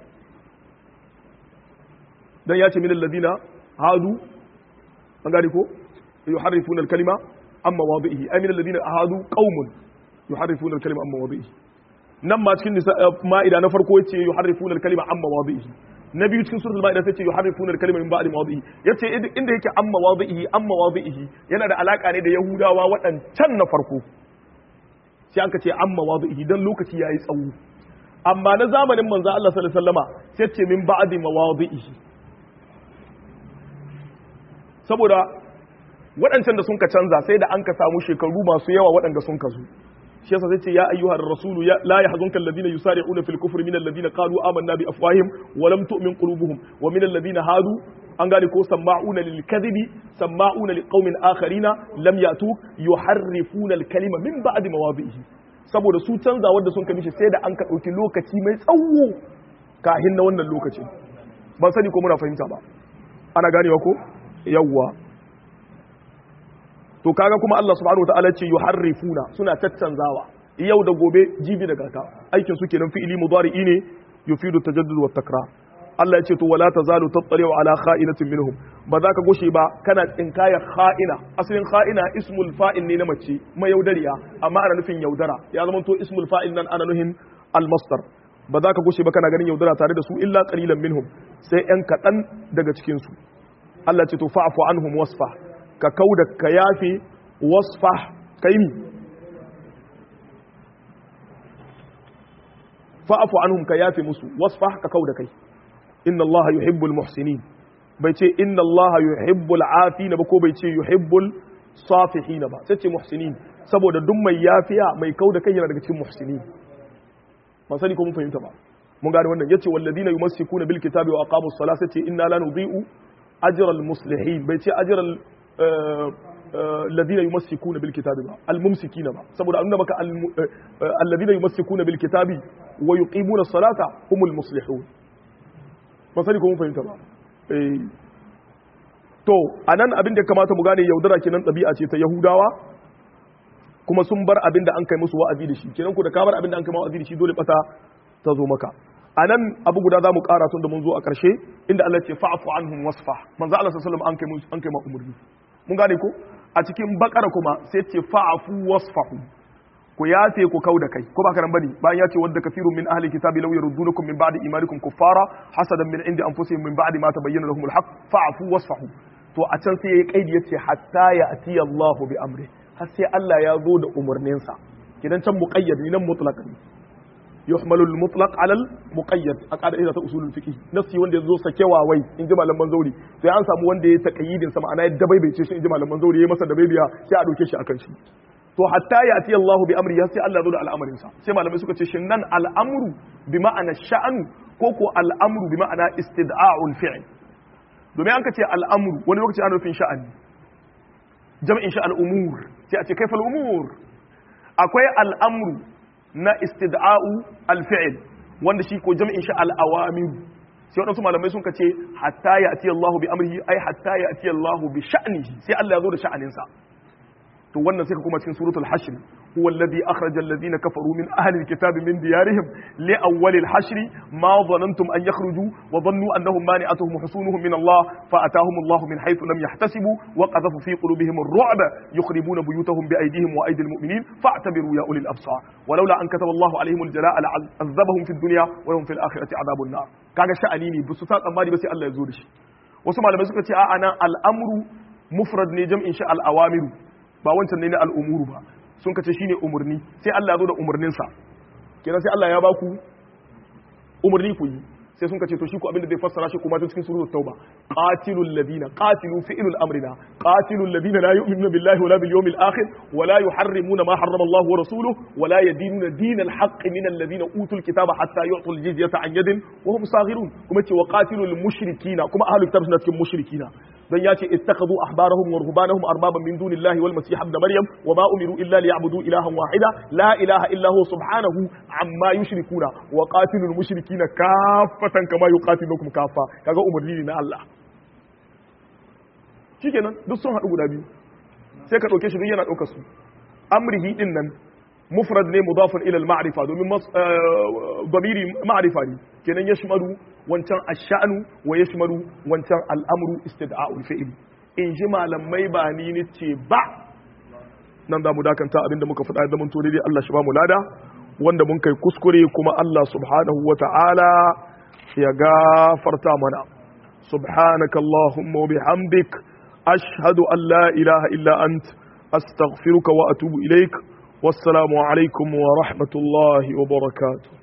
dan ya ce min alladina hadu an gane ko yuharrifuna al-kalima amma wadihi ay min alladina hadu qaumun yuharrifuna al-kalima amma wadihi nan ma cikin ma'ida na farko yace yuharrifuna al-kalima amma wadihi na biyu cikin suratul maida sai ce yuharrifuna al-kalima min ba'di mawadihi yace inda yake amma mawadihi amma mawadihi yana da alaka ne da yahudawa waɗancan na farko sai an ka ce amma mawadihi dan lokaci yayi tsawo amma na zamanin manzo Allah sallallahu alaihi wasallama sai ce min ba'di mawadihi saboda waɗancan da sun ka canza sai da an ka samu shekaru masu yawa waɗanda sun ka zo shi yasa zai ce ya ayyuhar rasulu ya la yahzunka alladhina yusari'una fil kufri min alladhina qalu amanna bi afwahihim wa lam tu'min qulubuhum wa min alladhina hadu an gane ko sama'una lil kadhibi sama'una liqaumin akharina lam yatu yuharrifuna al kalima min ba'di mawadihi saboda su canza wanda sun kamishi sai da an ka dauki lokaci mai tsawo kahin na wannan lokacin ban sani ko muna fahimta ba ana ganewa ko yawwa to kaga kuma Allah subhanahu wataala ce yuharrifuna suna tattanzawa yau da gobe jibi da gata aikin su kenan fi'ili mudari'i ne yufidu tajaddud wa takrar Allah ya ce to wala tazalu tattali'u ala kha'inatin minhum ba za ka goshe ba kana tsinkaya kha'ina asalin kha'ina ismul fa'il ne na mace mai yaudariya amma ana nufin yaudara ya zama to ismul fa'il nan ana nufin al-masdar ba za ka goshe ba kana ganin yaudara tare da su illa qalilan minhum sai yan kadan daga cikin su Allah ce to fa'fu anhum wasfa ka kauda ka yafe wasfa kai mi fa'fu anhum ka yafe musu wasfa ka kauda kai inna Allah yuhibbul muhsinin bai ce inna Allah yuhibbul afina ba ko bai ce yuhibbul safihina ba sai ce muhsinin saboda duk mai yafiya mai kauda kai yana daga cikin muhsinin ba sani ko mun fahimta ba mun gane wannan yace walladina yumassikuna bil kitabi wa aqamus salata ce inna la nudhi'u ajral muslihin bai ce ajral alladhina yumassikuna bil kitabi ba al mumsikina ba saboda annuna maka alladhina yumassikuna bil kitabi wa yuqimuna as-salata humul muslihun ba sani ko mun fahimta ba to anan abin da kamata mu gane yaudara kenan ɗabi'a ce ta yahudawa kuma sun bar abin da an kai musu wa'azi da shi kenan ku da ka bar abin da an kai wa'azi da shi dole bata ta zo maka anan abu guda za mu ƙara tun da mun zo a ƙarshe inda Allah ce fa'fu anhum wasfa manzo Allah sallallahu alaihi wasallam an kai an kai ma umurni mun gane ko a cikin bakara kuma sai ce fa'fu wasfahu ku yafe ku kauda kai ko ba karan bane bayan ya ce wadda kafirun min ahli kitabi law yaruddunakum min ba'di imanikum kuffara hasadan min indi anfusihim min ba'di ma tabayyana lahumul haqq fa'fu wasfahu to a can sai yayi kaidi yace hatta ya ati Allahu bi amri har sai Allah ya zo da umurninsa kidan can muqayyad ni nan mutlaq ne yuhmalu al-mutlaq ala al-muqayyad a qa'ida ta usulul fiqh nafsi wanda yazo sakewa wai in ji malaman zauri sai an samu wanda ya taqayyidin sa ma'ana ya dabaibace shi in ji malaman zauri ya masa dabaibiya sai a dauke shi akan shi to hatta ya ati Allahu bi amri sai Allah zo da al'amarin sa sai malamai suka ce shin nan al'amru bi ma'ana sha'anu ko ko al'amru bi ma'ana istid'a'ul fi'l domin an ka ce al'amru wani lokaci ana nufin sha'ani jam'in shi al'umur sai a ce kaifa al'umur akwai al'amru na istid'a'u al-fi'l wanda shi ko jam'in shi al-awamir sai wadansu malamai sun ce hatta ya ati Allahu bi amrihi ai hatta ya ati Allahu bi sha'nihi sai Allah ya zo da sha'anin sa to wannan sai ka kuma cikin suratul hashr huwa alladhi akhraja alladhina kafaru min ahli alkitabi min diyarihim li awwal alhashr ma dhanantum an yakhruju wa dhannu annahum mani'atuhum husunuhum min Allah fa atahum Allah min haythu lam yahtasibu wa qadhafa fi qulubihim ar-ru'ba yukhribuna buyutahum bi aydihim wa aydi almu'minin fa'tabiru ya ulil absar ولولا ان كتب الله عليهم الجلاء لعذبهم في الدنيا ولهم في الاخره عذاب النار kaga sha'ani ne bisu sa tsammani ba sai Allah ya zo da shi wasu malamai suka ce a'a nan al'amru mufrad ne jam'in shi al-awamiru ba wancan ne na al'umuru ba sun kace shine umurni sai Allah ya zo da umurninsa kenan sai Allah ya baku umurni ku yi sai sun kace to shi ku abinda zai fassara shi kuma cikin suratul tauba qatilul ladina qatilu fi'lul amrina qatilul ladina la yu'minuna billahi wala bil yawmil akhir wala yuharrimuna ma harrama Allah wa rasuluhu wala yadinuna dinal haqq min alladhina utul kitaba hatta yu'tul jizyata an yadin wa hum saghirun kuma ce wa qatilul mushrikina kuma ahlul kitab suna cikin mushrikina dan ya ce ittakhadhu ahbarahum wa ruhbanahum arbaban min dunillahi wal masih ibn maryam wa ma umiru illa liya'budu ilahan wahida la ilaha illa huwa subhanahu amma yushrikuna wa qatilul mushrikina kaffatan kama yuqatilukum kaffa kaga umarni ne na Allah shikenan duk sun haɗu guda biyu sai ka ɗauke shi duk yana ɗaukar su amrihi din nan mufrad ne mudafun ila al-ma'rifa domin damiri ma'rifa ne kenan yashmalu wancan ash-sha'nu wa yashmalu wancan al-amru istida'ul fi'l in ji malamai ba ni ni ce ba nan da mu dakanta abinda muka faɗa da mun to dai Allah shi ba mu lada wanda mun kai kuskure kuma Allah subhanahu wa ta'ala ya gafarta mana subhanaka allahumma wa bihamdik ashhadu an la ilaha illa ant astaghfiruka wa atubu ilaik wassalamu alaikum wa rahmatullahi wa barakatuh